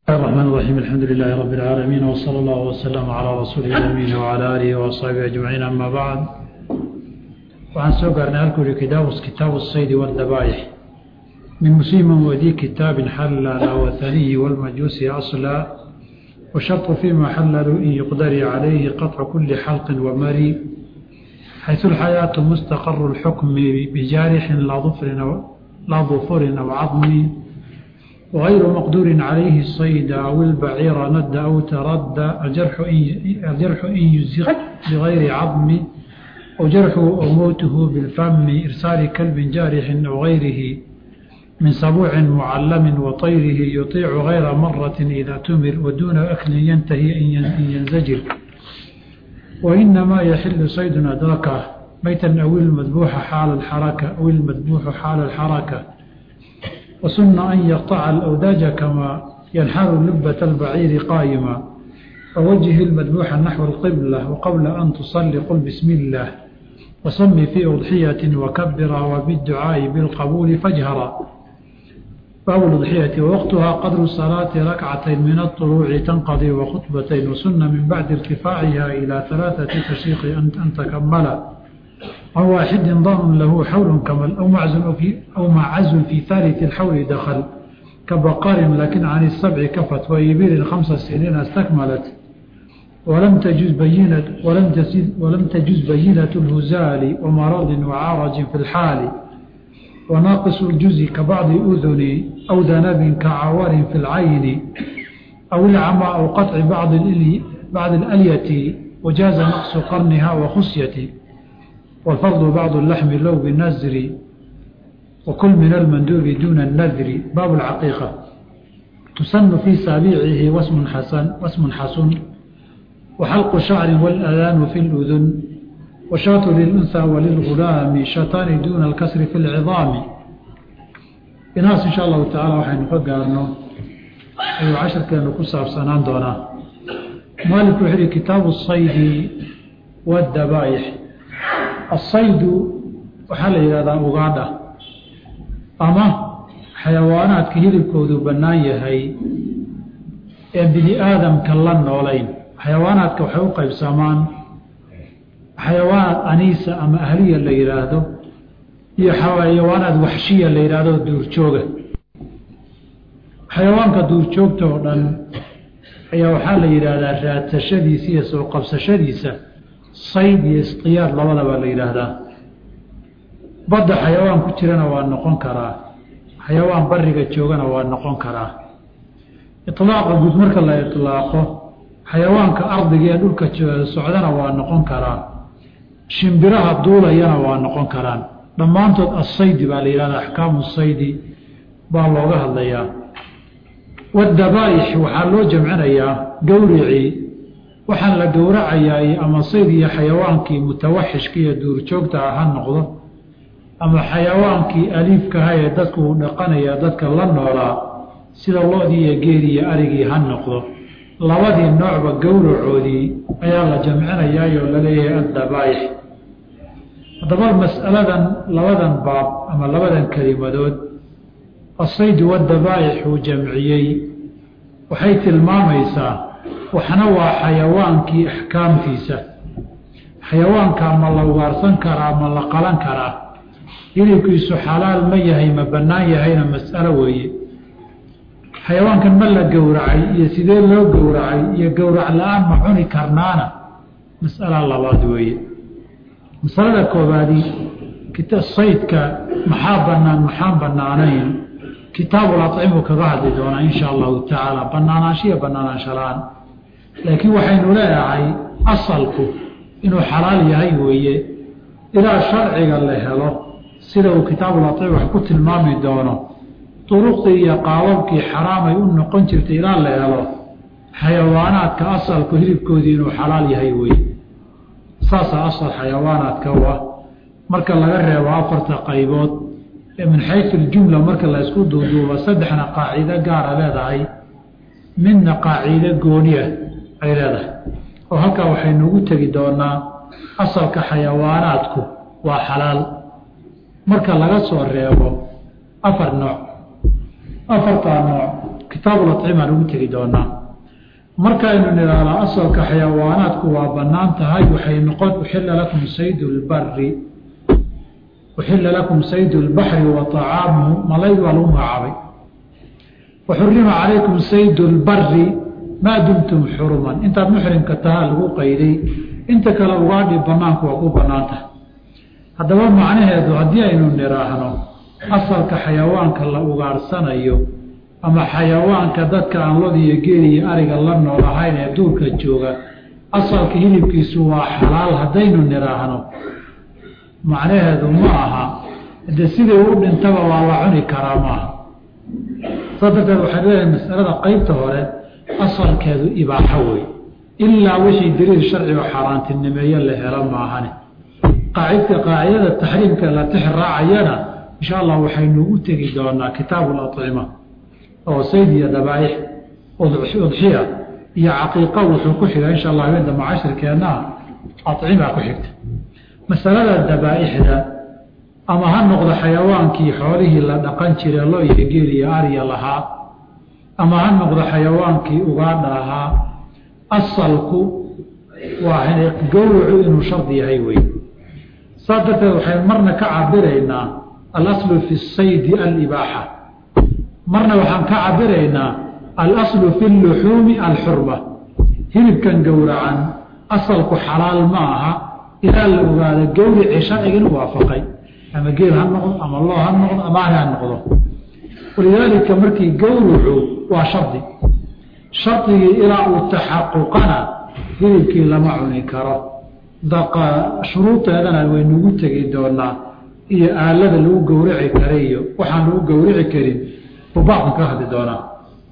الرحمن الرحيم الحمد لله رب العالمين وصلى الله وسلم على رسوله الأمين وعلى آله وأصحابه أجمعين أما بعد وعن سوقرنا لكم كتاب كتاب الصيد والذبائح من مسلم ودي كتاب حلل وثني والمجوس أصلا وشرط فيما حللوا إن يقدر عليه قطع كل حلق ومري حيث الحياة مستقر الحكم بجارح لا ظفر أو, لا ظفر أو عظم وغير مقدور عليه الصيد أو البعير ند أو ترد الجرح إن, الجرح إن يزق بغير عظم أو جرح أو موته بالفم إرسال كلب جارح أو غيره من سبوع معلم وطيره يطيع غير مرة إذا تمر ودون أكل ينتهي إن ينزجر وإنما يحل صيد أدركه ميتا أو المذبوح حال الحركة أو المذبوح حال الحركة وسن أن يقطع الأوداج كما ينحر لبة البعير قائما ووجه المذبوح نحو القبلة وقبل أن تصلي قل بسم الله وسم في أضحية وكبر وبالدعاء بالقبول فاجهر باب الأضحية ووقتها قدر الصلاة ركعتين من الطلوع تنقضي وخطبتين وسن من بعد ارتفاعها إلى ثلاثة تشيخ أن تكمل عن واحد ضامن له حول كمل أو معزل في أو معز في ثالث الحول دخل كبقار لكن عن السبع كفت وإبل خمس سنين استكملت ولم تجز بينة ولم تجز ولم تجز بينة الهزال ومرض وعارج في الحال وناقص الجزء كبعض أذن أو ذنب كعوار في العين أو العمى أو قطع بعض الإلي بعض الألية وجاز نقص قرنها وخصية والفرض بعض اللحم لو بالنزر وكل من المندوب دون النذر باب العقيقة تسن في سابيعه واسم حسن واسم حسن وحلق شعر والأذان في الأذن وشاة للأنثى وللغلام شاتان دون الكسر في العظام inaas insha allahu tacaala waxaynu ka gaarno ayuu casharkeenu ku saabsanaan doonaa maalinku wuxuu yihi kitaabu saydi wadabaa'ix asaydu waxaa la yidhahdaa ugaadha ama xayawaanaadka hilibkoodu bannaan yahay ee bini aadamka la noolayn xayawaanaadka waxay u qaybsamaan xayawaanaad aniisa ama ahliya la yidhaahdo iyo xayawaanaad waxshiya la yidhaahdo duurjooga xayawaanka duurjoogta oo dhan ayaa waxaa la yidhaahdaa raadsashadiisa iyo soo qabsashadiisa sayd iyo isqiyaad labadaba la yidhaahdaa badda xayawaan ku jirana waa noqon karaa xayawaan bariga joogana waa noqon karaa iطlaaqa guud marka la iطlaaqo xayawaanka ardiga ee dhulka socdana waa noqon karaa shimbiraha duulayana waa noqon karaan dhammaantood asaydi baa la yidhahdaa axkaamu saydi baa looga hadlayaa wadabaa'ix waxaa loo jamcinayaa gowricii waxaan la gowracayaa ama sayd iyo xayawaankii mutawaxishka iyo duurjoogta ah ha noqdo ama xayawaankii aliifkaha ee dadku uu dhaqanaya dadka la noolaa sida loodii iyo geedii iyo arigii ha noqdo labadii noocba gowracoodii ayaa la jamcinayaayoo laleeyahay addabaa'ix haddaba mas'aladan labadan baab ama labadan kelimadood asaydu wadabaa'ix uu jamciyey waxay tilmaamaysaa waxna waa xayawaankii axkaamtiisa xayawaankaa ma la ugaarsan karaa ma la qalan karaa hilibkiisu xalaal ma yahay ma bannaan yahayna mas'alo weeye xayawaankan ma la gowracay iyo sidee loo gowracay iyo gowrac la-aan ma cuni karnaana mas'ala labaad weeye masalada koobaadi saydka maxaa bannaan maxaan bannaanayn kitaabul acimuu kaga hadli doonaa insha allahu tacaala bannaanaanshiya bannaanaanshalaan laakiin waxaynu leedahay asalku inuu xalaal yahay weeye ilaa sharciga la helo sida uu kitaabul acim wax ku tilmaami doono duruqdii iyo qaababkii xaraamay u noqon jirtay ilaa la helo xayawaanaadka asalku hilibkoodii inuu xalaal yahay weeye saasaa asal xayawaanaadka u ah marka laga reebo afarta qaybood ee min xaysu ljumla marka la isku duuduuba saddexna qaacido gaara leedahay midna qaacido gooniah ay leedahay oo halkaa waxaynu ugu tegi doonaa asalka xayawaanaadku waa xalaal marka laga soo reebo afar nooc afartaa nooc kitaabul acima lagu tegi doonaa markaynu nidhaahdaa asalka xayawaanaadku waa bannaan tahay waxay noqon uxilla lakum saydu lbari uxilla lakum saydu lbaxri wa طacaamuhu malayd waa lagu magacaabay waxurima calaykum saydu lbari maa dumtum xuruman intaad muxrimka tahaa lagu qayday inta kale ugaadhi banaanku waa ku bannaan tahay haddaba macnaheedu haddii aynu nidhaahno asalka xayawaanka la ugaadhsanayo ama xayawaanka dadka aan lod iyo geel iyo ariga la nool ahayn ee duurka jooga asalka hilibkiisu waa xalaal haddaynu nidhaahno macnaheedu ma aha de sidii u dhintaba waa la cuni karaa maaha saas darteed waxay leedahay masalada qeybta hore asalkeedu ibaaxo wey ilaa wixii daliil sharcigo xaaraantinimeeye la helo maahane qaacidka qaacidada taxriimka la tix raacayana insha allah waxaynu u tegi doonaa kitaabu lacima oo sayd iyo dabaaix udxiya iyo caqiiqa wuxuu ku xiga insha allah habeenta macashirkeennaa acima ku xigta masalada dabaaixda ama ha noqdo xayawaankii xoolihii la dhaqan jire lo iyo geel iyo arya lahaa ama ha noqdo xayawaankii ugaadha ahaa asalku waa gowracu inuu shardi yahay wey saas darteed waxaynu marna ka cabiraynaa alaslu fi saydi alibaaxa marna waxaan ka cabiraynaa alaslu fi luxuumi alxurma hilibkan gowracan asalku xalaal ma aha ilaa la ogaado gowricii sharciga inuu waafaqay ama geel ha noqdo ama loo ha noqdo ama ari ha noqdo walidaalika markii gowracu waa shardi shardigii ilaa uu taxaquqana hilibkii lama cuni karo shuruudeedana waynugu tegi doonaa iyo aalada lagu gowrici kara iyo waxaan lagu gowrici karin bubaaqan ka hadli doonaa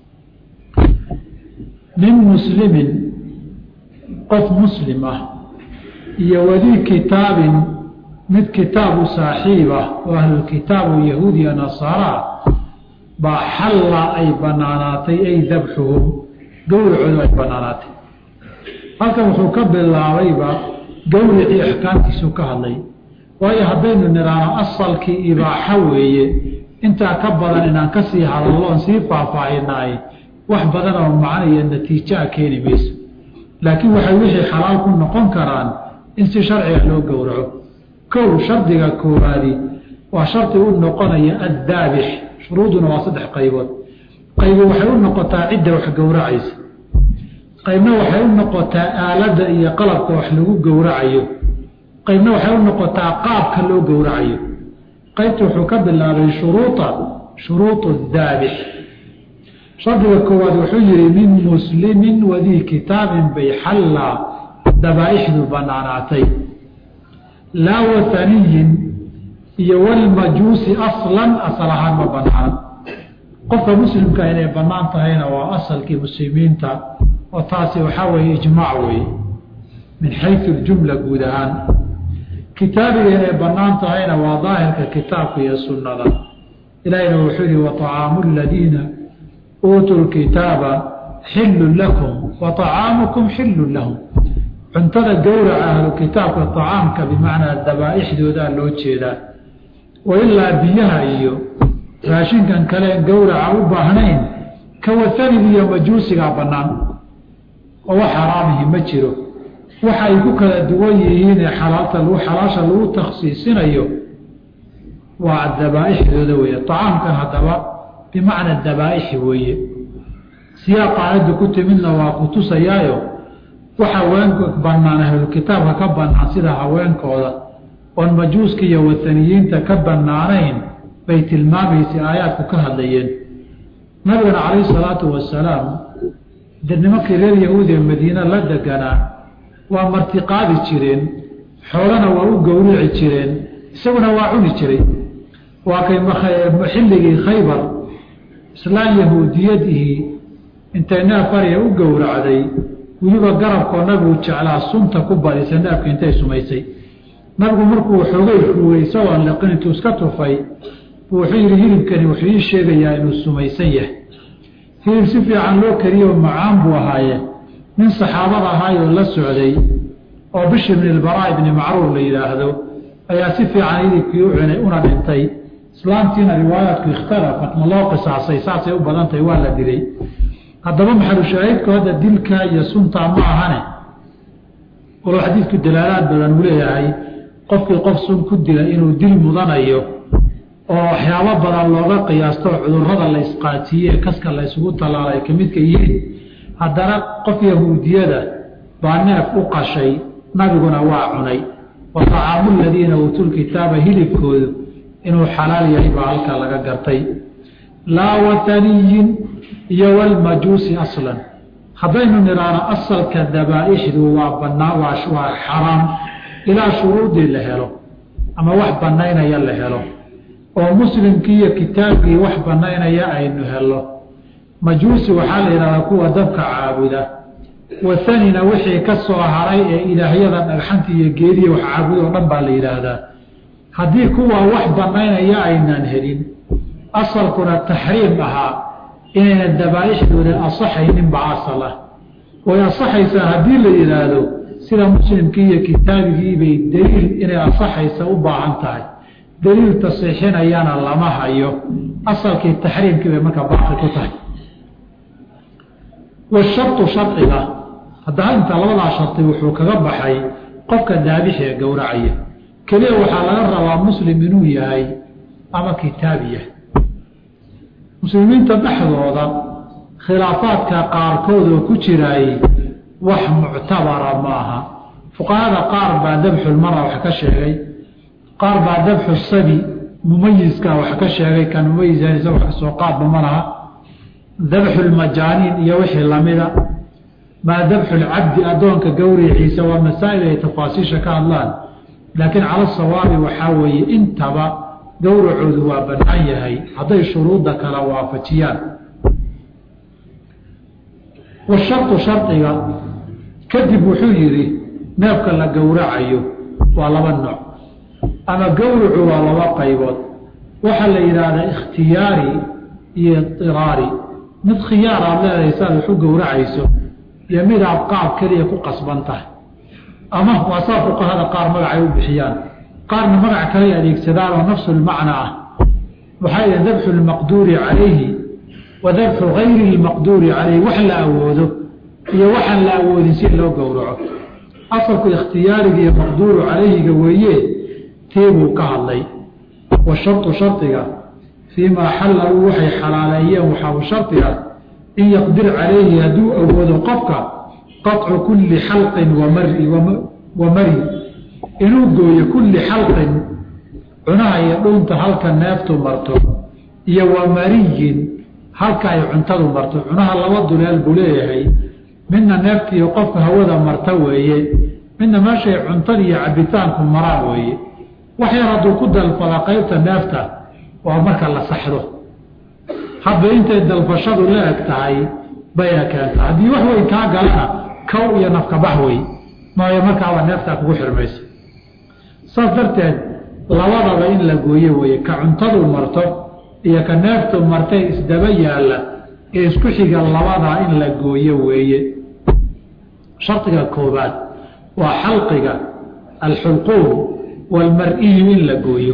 min muslimin qof muslim ah iyo wadii kitaabin mid kitaabu saaxiib ah oo ahlulkitaabu yahuudiya nasaaraa baa xalla ay banaanaatay ay dabxuhum gowracoodu ay banaanaatay halkan wuxuu ka bilaabayba gowricii axkaamtiisu ka hadlay waayo haddaynu nidhaahno asalkii ibaaxo weeye intaa ka badan inaan ka sii hadalloon sii faahfaahinaay wax badan oo macno iyo natiijo a keeni mayso laakiin waxay wixii xalaal ku noqon karaan in si sharciga loo gowraco kow shardiga koowaadi waa shardi u noqonaya addaabix shuruuduna waa saddex qaybood qaybi waxay u noqotaa cidda wax gowracaysa qaybna waxay u noqotaa aaladda iyo qalabka wax lagu gowracayo qaybna waxay u noqotaa qaabka loo gowracayo qaybta wuxuu ka bilaabay shuruuda shuruudu daabix shardiga koowaad wuxuu yihi min muslimin wadii kitaabin bay xallaa dabaaixdu banaanaatay laa wataniyin iyo walmajuusi aslan asal ahaan ma banaan qofka muslimka inay bannaan tahayna waa asalkii muslimiinta oo taasi waxaa weeye ijmaac weeye min xayu ljumla guud ahaan kitaabiga inay bannaan tahayna waa daahirka kitaabka iyo sunnada ilaahina wuxuu yihi waطacaamu ladiina uutuu lkitaaba xillun lakum wa طacaamukum xillun lahum cuntada gowraca ahlu kitaabka طacaamka bimacnaa dabaa'ixdoodaa loo jeedaa wailaa biyaha iyo raashinkan kaleen gowraca u baahnayn kawatanigi iyo majuusigaa bannaan oo wax xaraamihi ma jiro waxa ay ku kala duwan yihiinee xalaalta lagu xalaasha lagu takhsiisinayo waa dabaa'ixdooda weeye طacaamkan haddaba bimacna dabaa'ixi weeye siyaaqa aayadda ku timidna waa ku tusayaayo wax haweenka bannaan ahlulkitaabka ka bannaan sida haweenkooda oon majuuska iyo wataniyiinta ka bannaanayn bay tilmaamaysay aayaadku ka hadlayeen nabigana calayhi salaatu wasalaam de nimankii reer yahuudiya madiine la deganaa waa martiqaadi jireen xoolana waa u gowrici jireen isaguna waa cuni jiray waa kay xilligii khaybar islaan yahuudiyadihii intay neef ariya u gowracday weliba garabkoo nabigu jeclaa sunta ku badisay neefka intay sumaysay nabigu markuu xoogay ruugay isagoon liqin intuu iska tufay buu wuxuu yidhi hilibkani wuxuu ii sheegayaa inuu sumaysan yahay hilib si fiican loo kariyo macaan buu ahaaye nin saxaabada ahaayoo la socday oo bishir bn ilbaraa ibni macruur la yidhaahdo ayaa si fiican hilibkii u cunay una dhintay islaamtiina riwaayaadku ikhtalafat ma loo qisaasay saasay u badan tahay waa la dilay haddaba maxalushaahidku hadda dilka iyo suntaa ma ahane walow xadiidku dalaalaad badan uu leeyahay qofkii qof sun ku dila inuu dil mudanayo oo waxyaabo badan looga qiyaasto cudurrada la isqaatiye kaska la ysugu tallaala ay ka midka yihiin haddana qof yahuudiyada baa neef u qashay nabiguna waa cunay wa طacaamu ladiina uutuu lkitaaba hilibkoodu inuu xalaal yahay baa halkaa laga gartay laa wataniyin iyo walmajuusi aslan haddaynu nidhaano asalka dabaaixdu waa banaa waa xaraam ilaa shuruudii la helo ama wax banaynaya la helo oo muslimkii iyo kitaabkii wax banaynaya aynu helo majuusi waxaa la yidhahdaa kuwa dabka caabuda wathanina wixii ka soo haray ee ilaahyada dhagxanta iyo geediya wax caabuda oo dhan baa la yidhaahdaa haddii kuwa wax banaynaya aynaan helin asalkuna taxriim ahaa inayna dabaaixdooda asaxayninba asal ah way asaxaysaa haddii la yidhaahdo sida muslimkii iyo kitaabigii bay daliil inay asaxaysa u baahan tahay daliil tasiixinayana lama hayo asalkii taxriimkii bay markaa baaqi ku tahay washartu sharciga haddaba inta labadaa shardi wuxuu kaga baxay qofka daabixi ee gowracaya keliya waxaa laga rabaa muslim inuu yahay ama kitaabiya muslimiinta dhexdooda khilaafaadka qaarkood oo ku jiraayey wax muctabara maaha fuqahada qaar baa dabxulmara wax ka sheegay qaar baa dabxu sabi mumayiska wax ka sheegay kan mumayisa wax kasoo qaadba ma laha dabxulmajaaniin iyo wixii lamida maa dabxulcabdi addoonka gowriciisa waa masaa'il ay tafaasiisha ka hadlaan laakiin cala sawaabi waxaa weeye intaba gowracoodu waa bannaan yahay hadday shuruudda kala waafajiyaan washartu shardiga kadib wuxuu yidhi neefka la gowracayo waa laba nooc ama gowracu waa laba qaybood waxaa la yidhaahdaa ikhtiyaari iyo idiraari mid khiyaar aad leedahay si aad wax u gowracayso iyo mid aad qaab keliya ku qasban tahay ama waa saa fuqahada qaar magacay u bixiyaan qaarna magac kale adeegsadaan oo nafsu lmacna ah waxaa yidhi dabxu lmaqduuri calayhi wa dabxu gayri lmaqduuri calayhi wax la awoodo iyo waxaan la awoodin si loo gowraco asalku ikhtiyaariga iyo maqduuru calayhiga weeye tii buu ka hadlay washartu shardiga fii maa xallaluu waxay xalaaleeyeen waxaa shardi ah in yaqdir calayhi hadduu awoodo qofka qaطcu kulli xalqin wamari wa mari inuu gooyo kulli xalqin cunaha iyo dhuunta halka neeftu marto iyo wa mariyin halka ay cuntadu marto cunaha laba duleel buu leeyahay midna neeftiiyo qofka hawada marta weeye midna meeshay cuntada iyo cabitaanku maraan weeye wax yar hadduu ku dalfada qaybta neefta waa marka la saxdo hadba intay dalfashadu la eg tahay bayna keenta haddii wax weyn kaa galana kow iyo nafkabax wey maayo markaaba neeftaa kugu xirmaysa saas darteed labadaba in la gooyo weeye ka cuntadu marto iyo ka neeftu martay isdaba yaalla ee isku xiga labadaa in la gooyo weeye shardiga koobaad waa xalqiga alxulquum walmar-iyu in la gooyo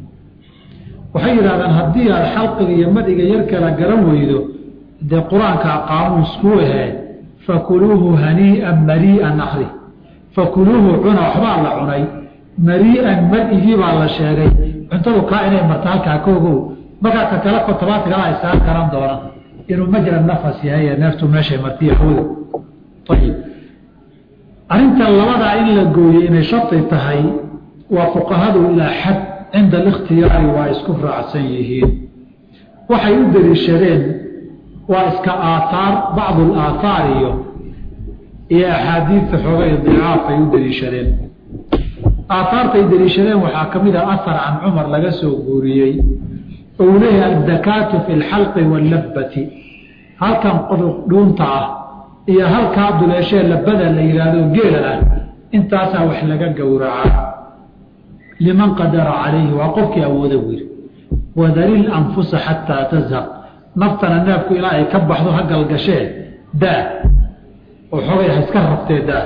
waxay yidhahdaan haddii aad xalqiga iyo madhiga yar kala garan weydo dee qur-aankaa qaamuus kuu ahee fakuluuhu hanii'an marii'an akri fakuluuhu cuna waxbaa la cunay marii'an mar-igii baa la sheegay cuntadu kaa inay marta halkaa ka ogow markaa ka kale kotobaadkala isaan garan doona inuu majra nafas yahay ee neeftu meeshay martiya hawda ayib arrintan labadaa in la gooyo inay shardi tahay waa fuqahadu ilaa xad cinda alikhtiyaari waa isku raacsan yihiin waxay u deliishadeen waa iska aaaar bacdu alaathaar iyo iyo axaadiidta xoogay dicaaf ay u deliishadeen aaaartay deliishadeen waxaa ka mid ah ahar can cumar laga soo guuriyey oo uu leeyahay addakaatu fi lxalqi wallabbati halkan qodob dhuunta ah iyo halkaa duleeshee labada la yidhaahdo geela ah intaasaa wax laga gowracaa liman qadara calayhi waa qofkii awooda wiir wadalil anfusa xataa tazhaq naftana neefku ilaa ay ka baxdo ha galgashee daa oo xogay ha iska rabtee daa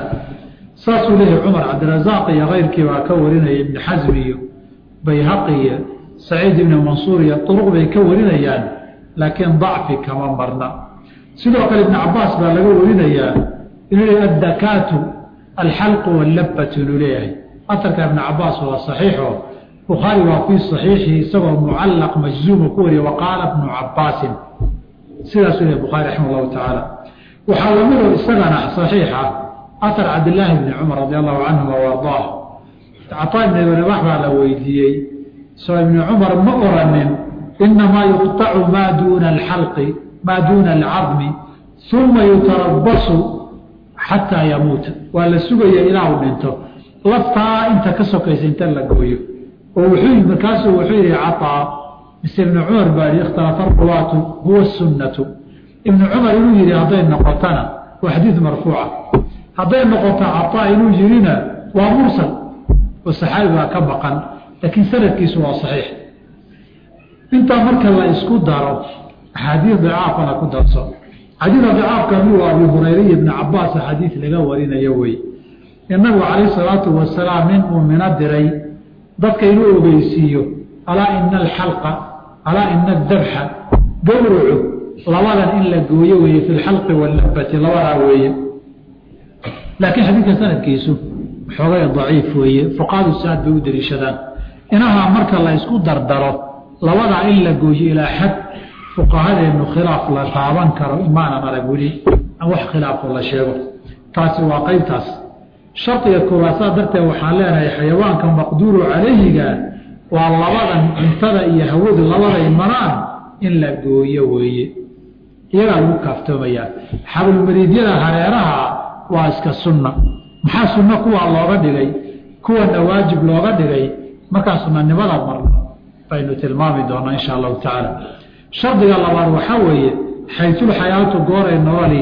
saasuu leeyahay cumar cabdirasaaq iyo kayrkii baa ka warinaya ibni xasmi iyo bayhaqi iyo saciid ibni mansuur iyo duruq bay ka warinayaan laakiin dacfi kama marna sidoo kale ibni cabaas baa laga warinayaa inuu leeyahy addakaatu alxalqu wallabatu inuu leeyahay atarka ibni cabaas waa saxiixo bukhaari waa fii saxiixihi isagoo mucallaq majzuuma ku wariya waqaala bnu cabaasin sidaasuu leeyahy bukhari raximah allahu tacaala waxaa lamidoo isagana saxiixa atar cabdillaahi bni cumar radi allahu canhuma waardaah cataa ibn abi rabax baa la weydiiyey soo ibni cumar ma oranin inamaa yuqطacu maa duuna alxalqi maa duuna alcadmi uma yutarabasu xataa yamuuta waa la sugaya ilaa uu dhinto laftaa inta ka sokaysa inta la gooyo oo wuxuu markaasuu wuxuu yihi cataa mise ibni cumar baa yihi ikhtalafa ruwaatu huwa sunnatu ibni cumar inuu yihi hadday noqotana waa xadiid marfuuca hadday noqoto cataa inuu yihina waa mursal oo saxaabi baa ka maqan laakiin sanadkiisu waa saxiix intaa marka la isku daro axaadiis dicaafana ku darso xadiida dicaafka mid waa abi hurayra iyo ibni cabaas xadiid laga warinayo wey in nabigu calayh salaatu wasalaam nin uu mino diray dadka inuu ogeysiiyo alaa ina alxalqa alaa ina adabxa gowracu labadan in la gooyo weeye fi lxalqi wallabati labadaa weeye laakiin xadiidka sanadkiisu xoogay daciif weeye fuqahadu si-aad bay u daliishadaan inahaa marka la isku dardaro labadaa in la gooyo ilaa xad fuqahadeennu khilaaf la taaban karo imaanan arag weli an wax khilaafo la sheego taasi waa qeybtaas shardiga koowaad saa darteed waxaan leenahay xayawaanka maqduuru calayhiga waa labadan cuntada iyo hawadu labaday maraan in la gooyo weeye iyagaa lagu kaaftoomayaa xablulmariidyada hareeraha waa iska sunna maxaa sunno kuwaa looga dhigay kuwana waajib looga dhigay markaa sunanimada marna baynu tilmaami doonaa insha allahu tacaala shardiga labaad waxaa weeye xaytulxayaatu gooray nololi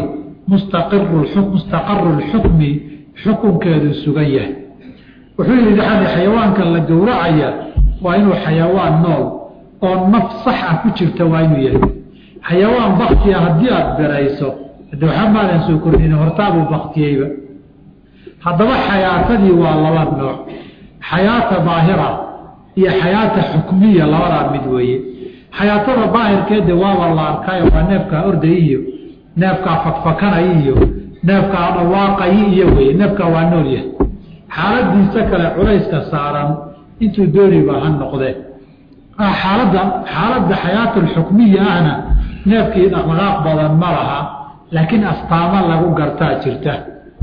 mustaqaru lxukmi xukunkeedu sugan yahay wuxuu yihi daxali xayawaanka la gowracaya waa inuu xayawaan nool oo naf sax ah ku jirta waa inuu yahay xayawaan baktiya haddii aada birayso hade waxaa maadan soo kordhin hortaabuu baktiyeyba haddaba xayaatadii waa laba nooc xayaata daahira iyo xayaata xukmiya labadaa mid weeye xayaatada daahirkeede waaba la arkaayo waa neefkaa orday iyo neefkaa fakfakanay iyo neefkaa dhawaaqayi iyo weye neefkaa waa nool yahay xaaladiisa kale culayska saaran intuu dooniba ha noqdee xaaladda xaaladda xayaata alxukmiya ahna neefkii dhaqdhaqaaq badan ma laha laakiin astaamo lagu gartaa jirta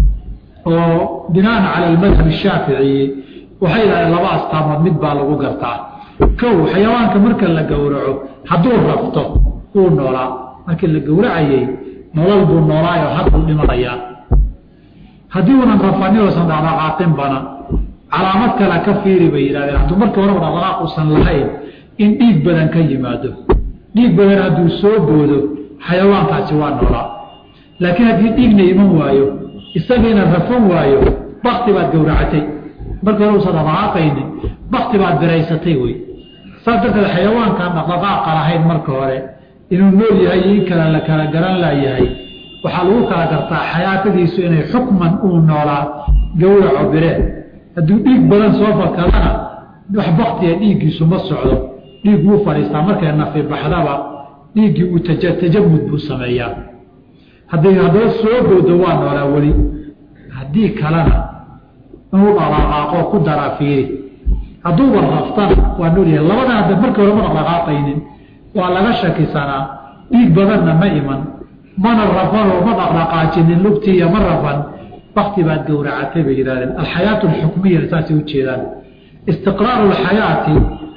oo binaan cala almadhab shaaficiyi waxay yidhahdeen laba astaamood mid baa lagu gartaa kow xayawaanka marka la gowraco hadduu rafto wuu noolaa markii la gowracayey nolol buu noolaayo hadduu dhimanayaa haddii unan rafanin oosan dhaqdhaqaaqin bana calaamad kale ka fiiri bay yidhahdeen hadduu markii horeba dhaqdhaqaaq uusan lahayn in dhiig badan ka yimaado dhiig badan hadduu soo boodo xayawaankaasi waa noolaa laakiin haddii dhiigna iman waayo isagiina rafan waayo bakti baad gowracatay markii hore usan dhaqdhaqaaqaynin bakti baad biraysatay wey saas darteed xayawaankaan dhaqdhaqaaqa lahayn marka hore inuu nool yahay iyo in kale la kala garan laayahay waxaa lagu kala gartaa xayaatadiisu inay xukman uu noolaa gowraco bireen hadduu dhiig badan soo fakadana wax baktiga dhiiggiisu ma socdo dhiig wuu fadhiistaa markay nafi baxdaba dhiiggii uu tajamud buu sameeyaa hadday haddaba soo boodo waa noolaa weli haddii kalena inuu dhaqdhaqaaqo ku daraa fiiri hadduuba raftana waa noolyahay labada hadda markii hore ma dhaqdhaqaaqaynin waa laga shakisanaa dhiig badanna ma iman mana rafanoo ma dhaqdhaqaajinin lugtiiya ma rafan bakti baad gowracatay bay yidhahdeen alxayaatu alxukmiya saasay ujeedaan istiqraaru alxayaati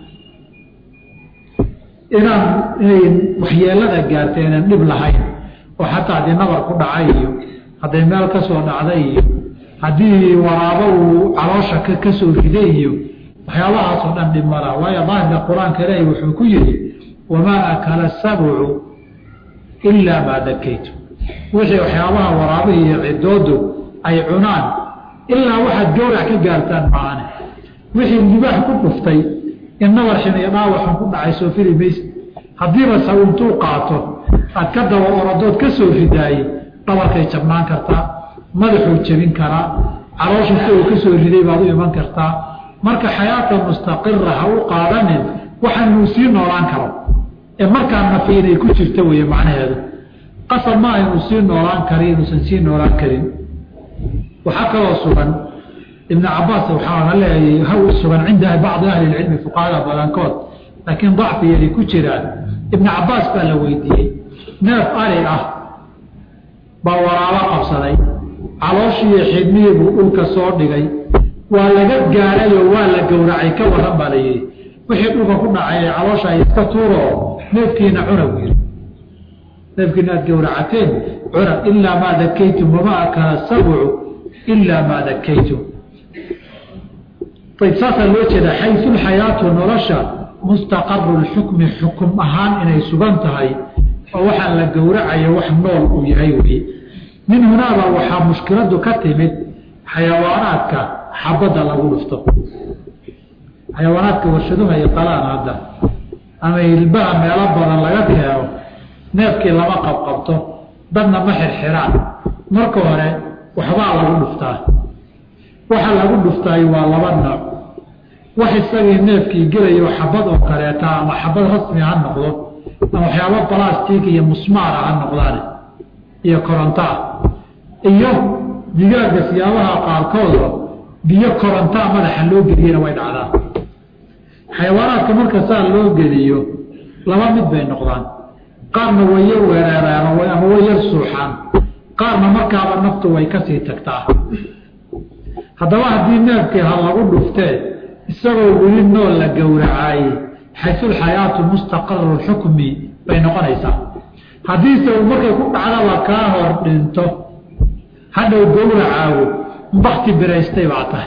inaan inay waxyeelada gaartay inaan dhib lahayn oo xataa haddii nabar ku dhacay iyo hadday meel ka soo dhacday iyo haddii waraabo uu caloosha ka soo riday iyo waxyaabahaasoo dhan dhib malaha waayo daahirka qur-aanka ilaahi wuxuu ku yidhi wamaa akala sabcu ilaa maa dakaytu wixii waxyaabaha waraabihii iyo cidoodu ay cunaan ilaa waxaad gowrac ka gaartaan maane wixii libaax ku dhuftay in nabar xin iyo dhaawaxun ku dhacay soo fili mayse haddiiba saw intuu qaato aad ka daba oradood ka soo ridaayey dhabarkay jabnaan kartaa madaxuu jebin karaa calooshu si uu ka soo riday baad u iman kartaa marka xayaata mustaqira ha u qaadanin waxaan uu sii noolaan karo ee markaa nafi inay ku jirto weeye macnaheedu qasab maaha inuu sii noolaan kari inuusan sii noolaan karin waxaa kaloo sugan ibn cabaas waxaa leeyahay ha sugan cinda bacdi ahli lcilmi fuqahada badankood laakiin dacfi yari ku jiraan ibn cabaas baa la weydiiyey neef ari ah baa waraabo qabsaday calooshiiyo xidmihii buu dhulka soo dhigay waa laga gaadhayoo waa la gowracay ka waran baa la yidhi wixii dhulka ku dhacay ee caloosha ay iska tuuro neefkiina cuna buu yidhi neefkiina aad gowracateen cuna ilaa maa dakaytum wama akala sabcu ilaa maa dakaytum ayb saasaa loo jeedaa xayu lxayaatu nolosha mustaqaru lxukmi xukum ahaan inay sugan tahay oo waxaa la gowracayo wax nool uu yahay weye min hunaaba waxaa mushkiladu ka timid xayawaanaadka xabadda lagu dhufto xayawaanaadka warshaduha ay qalaan hadda ama hilbaha meelo badan laga keeno neefkii lama qabqabto dadna ma xirxiraan marka hore waxbaa lagu dhuftaa waxa lagu dhuftaay waa laba nooc wax isagii neefkii gelayo xabad oo kaleeta ama xabad rasmi ha noqdo ama waxyaabo balastic iyo musmaara ha noqdaan iyo korontaa iyo digaaga siyaabaha qaarkooda biyo korontaa madaxa loo geliyena way dhacdaa xayawaanaadka marka saa loo geliyo laba mid bay noqdaan qaarna way yar weereeraan ama way yar suuxaan qaarna markaaba naftu way kasii tagtaa haddaba haddii neefkii ha lagu dhuftee isagoo weli nool la gowracaayey xaysulxayaatu mustaqaru lxukmi bay noqonaysaa haddiise uu markay ku dhacdaba kaa hor dhinto hadhow gowracaago bakti biraystay baa tahay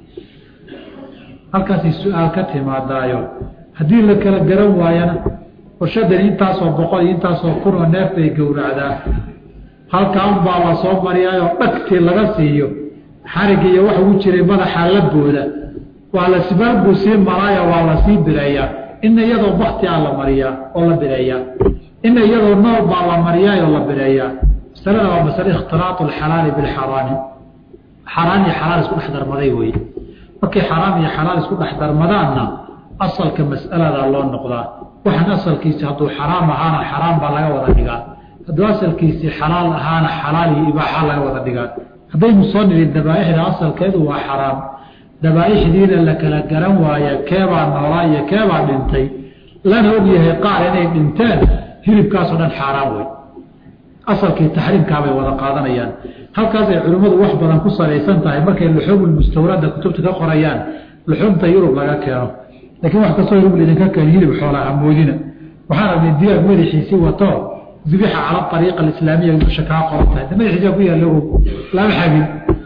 halkaasay su-aal ka timaadaayo haddii la kala garan waayana warshadani intaasoo boqol iyo intaasoo kun oo neef bay gowracdaa halkaa unbaa la soo mariyaayoo dhagtii laga siiyo xarig iyo wax ugu jiray madaxaa la booda waa la sibaal buu sii maraayo waa la sii bireeyaa ina iyadoo bakti a la mariyaa oo la bireeyaa ina iyadoo nool baa la mariyaayoo la bireeyaa masalada waa masale ikhtiraatu alxalaali bilxaraami xaraan iyo xalaal isku dhex darmaday weye markay xaraam iyo xalaal isku dhex darmadaanna asalka mas'alada loo noqdaa waxaan asalkiisi hadduu xaraam ahaana xaraam baa laga wada dhigaa hadduu asalkiisii xalaal ahaana xalaal iyo ibaaxa laga wada dhigaa haddaynu soo nidhin dabaaixda asalkeedu waa xaraam dabaaixdiina la kala garan waaya keebaa noolaa iyo keebaa dhintay lana ogyahay qaar inay dhinteen hilibkaasoo dhan xaaraan wey asalkii taxriimkaabay wada qaadanayaan halkaasay culimmadu wax badan ku salaysan tahay markay luxuumulmustawrada kutubta ka qorayaan luxuumta yurub laga keeno laakiin wax kastoo yurub laydinka keeno hilib xoolaha moodina waxaan rabnay digaag madaxiisii wato dubixa cala ariiqa alislaamiya dusha kaa qoran tahay madaxiisa ku yaalla lama xagin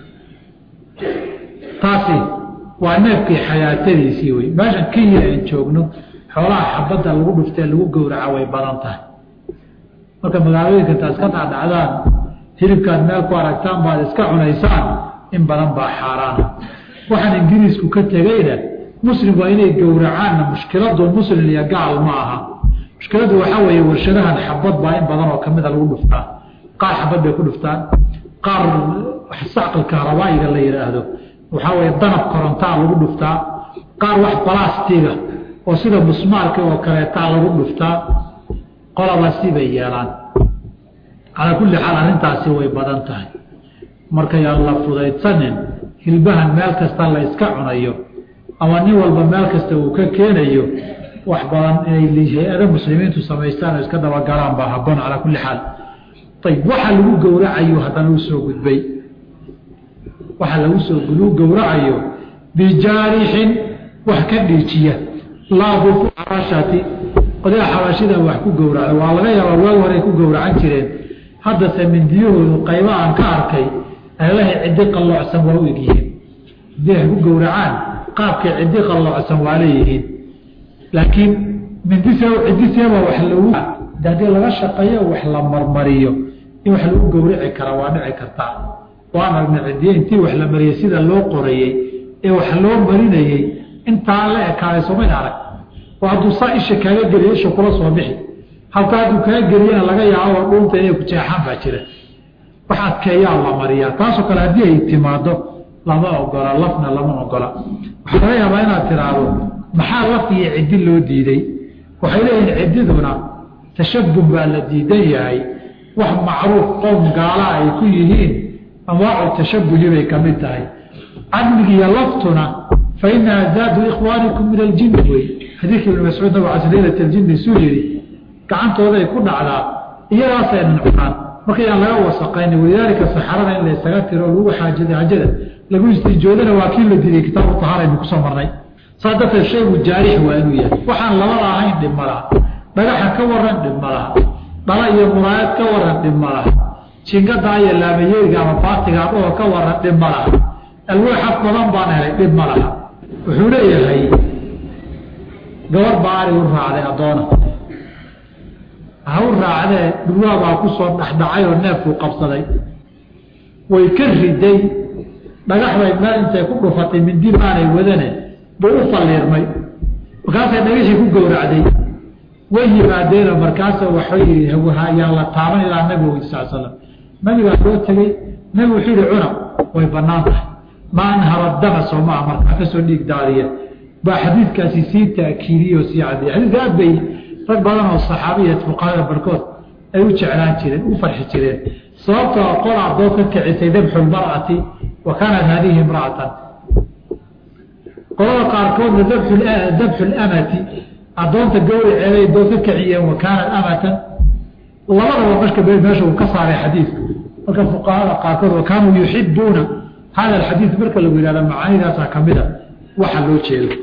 taasi waa neefkii xayaatadiisii wey meeshan kenya aan joogno xoolaha xabadda lagu dhuftee lagu gowraca way badan tahay marka magaalooyinka intaa iska dhacdhacdaan hilibkaad meel ku aragtaan baad iska cunaysaan in badan baa xaaraana waxaan ingiriisku ka tegeyna muslim waa inay gowracaanna mushkiladu muslim iyo gaal ma aha mushkiladu waxaa weeye warshadahan xabad baa in badan oo kamida lagu dhuftaa qaar xabad bay ku dhuftaan qaar sacqalka rabaayiga la yidhaahdo waxaa weeye danab korontaa lagu dhuftaa qaar wax balastiga oo sida musmaarka oo kaleetaa lagu dhuftaa qolaba sibay yeelaan calaa kulli xaal arrintaasi way badan tahay markayaan la fudaydsanin hilbahan meel kasta la iska cunayo ama nin walba meel kasta uu ka keenayo wax badan inay hay-ada muslimiintu samaystaan oo iska dabagalaan baa haboon calaa kulli xaal ayb waxa lagu gowracayo haddana u soo gudbay waxa lagu soo lagu gowracayo bijaarixin wax ka dhiijiya laabu xabashati qodaa xabashida wax ku gowracda waa laga yaabaa waag horey ku gowracan jireen haddase mindiyahoodu qayba aan ka arkay eelahay ciddi qalloocsan waa u egyihiin haddii ay ku gowracaan qaabkay ciddi qalloocsan waa leeyihiin laakiin mindise ciddiseeba wax lagu haddii laga shaqeeyo wax la marmariyo in wax lagu gowrici kara waa dhici kartaa waan aragnay ciddiye intii wax la mariyey sida loo qorayey ee wax loo marinayey intaa la ekaaday somayn arag oo hadduu saa isha kaaga geliyo isha kula soo bixi halka hadduu kaa geliyana laga yaabo oo dhuunta inay ku jeexaan baa jira wax adkeeyaa la mariyaa taasoo kale haddii ay timaado lama ogola lafna lama ogola waxaa laga yaabaa inaad tiraahdo maxaa laf iyo ciddi loo diiday waxay leeyihin ciddiduna tashabuh baa la diidan yahay wax macruuf qowm gaala ay ku yihiin anwaacu tashabuhi bay ka mid tahay cadmigiiyo laftuna fa inaha zaadu ikhwaanikum min aljinni wey xadiidka ibn mascuud nabig cas leylat aljinni suu yidhi gacantooday ku dhacdaa iyadaasaynan cunaan marka yaan laga wasaqayn walidaalika saxarada in la isaga tiro lagu xaajada xajada lagu istijoodana waa kii la diiday kitaabu tahaaraynu kusoo marnay saa darteed shaygu jaarix waa inuu yahay waxaan labada ahayn dhib ma laha dhagaxa ka waran dhib ma laha dhala iyo muraayad ka waran dhib ma laha jingadaa iyo laamayeeriga ama baatiga adhoo ka waran dhib ma laha alwaaxaf badan baan helay dhib ma laha wuxuu leeyahay gabar baa ari u raacday addoona ha u raacdee dhurwaabaa ku soo dhexdhacay oo neefkuu qabsaday way ka riday dhagax bay meel intay ku dhufatay mindi maanay wadane buu u falliirmay markaasay dhagashii ku gowracday way yimaadeenoo markaasa waxuu yihi yaan la taaban ilaa nabiga wy sal slam nabigaa loo tegey nabigu wuxuu yihi cuna way banaan tahay ma anhara dama soo maa markaa kasoo dhiig daadiya baa xadiidkaasi sii taakiidiye oo sii cadiyay xadiidka aad bay rag badan oo saxaabiya fuqahada barkood ay u jeclaan jireen u farxi jireen sababtoo qol adoo ka kicisay dabxu lmar'ati wa kaanat haadihi imra'atan qolada qaarkoodna dabxu lamati adoonta gawraceeday doo ka kiciyeen wa kaanat amatan labadaba marka meesha uu ka saaray xadiidku marka fuqahada qaarkood wa kaanuu yuxibuuna hada alxadiid marka lagu yihahda macaanidaasaa kamida waxa loo jeedo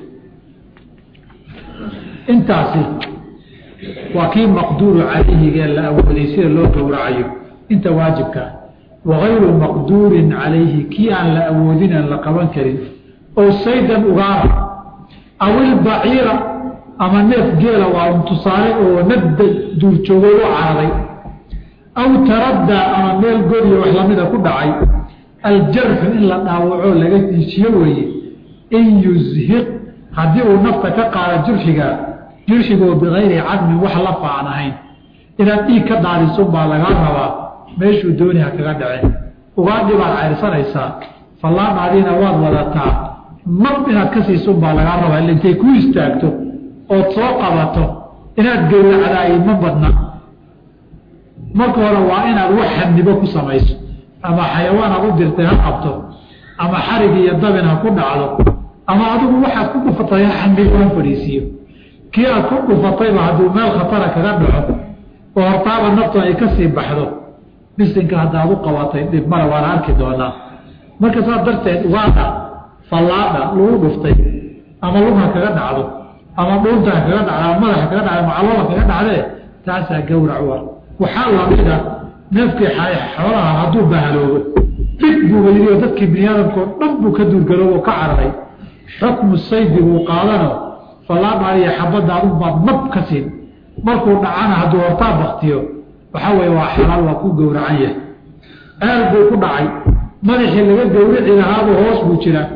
intaasi waa kii maqduuru calayhigee la awooday sida loo gowracayo inta waajibkaa wagayru maqduurin calayhi kii aan la awoodin aan la qaban karin oo saydan ugaara aw ilbaciira ama neef geela waa un tusaale oo nabda duurjoogo u caraday aw taraddaa ama meel goriyo wax lamida ku dhacay aljarxu in la dhaawacoo laga diijiyo weeye in yuzhiq haddii uu nafta ka qaado jurxigaa jurxigoo bikayri cadmin wax la faacan ahayn inaad dhiig ka daadisun baa lagaa rabaa meeshuu dooni ha kaga dhaceen ugaadhi baad cayrsanaysaa fallaadhaadiina waad wadataa nab inaad ka siisun baa lagaa rabaa illa intay ku istaagto ood soo qabato inaad gowracdaay ma badna marka hore waa inaad wax xanibo ku samayso ama xayawaan aad u dirtay ha qabto ama xarig iyo dabin ha ku dhacdo ama adigu waxaad ku dhufatay ha xanibo ha fadhiisiiyo kii aad ku dhufatayba hadduu meel khatara kaga dhaco oo hortaaba naftu ay ka sii baxdo bisinka haddaad u qabatay dhib male waana arki doonaa marka saas darteed ugaadha fallaadha lagu dhuftay ama lugha kaga dhacdo ama dhuunta ha kaga dhacdo ama madaxa kaga dhacdo macalola kaga dhacdee taasaa gowrac u ah waxaa lamida neefkii xoolaha hadduu bahaloobo dhig buuba yidhi oo dadkii biniaadamkao dhan buu ka duurgaroobo ka cararay xukmu saydi buu qaadano fallaadhaaiyo xabadda adugbaad nab ka siin markuu dhacana hadduu hortaa baktiyo waxaa weeye waa xalaal waa ku gowracan yahay aal buu ku dhacay madaxii laga gowrici lahaabuu hoos buu jiraa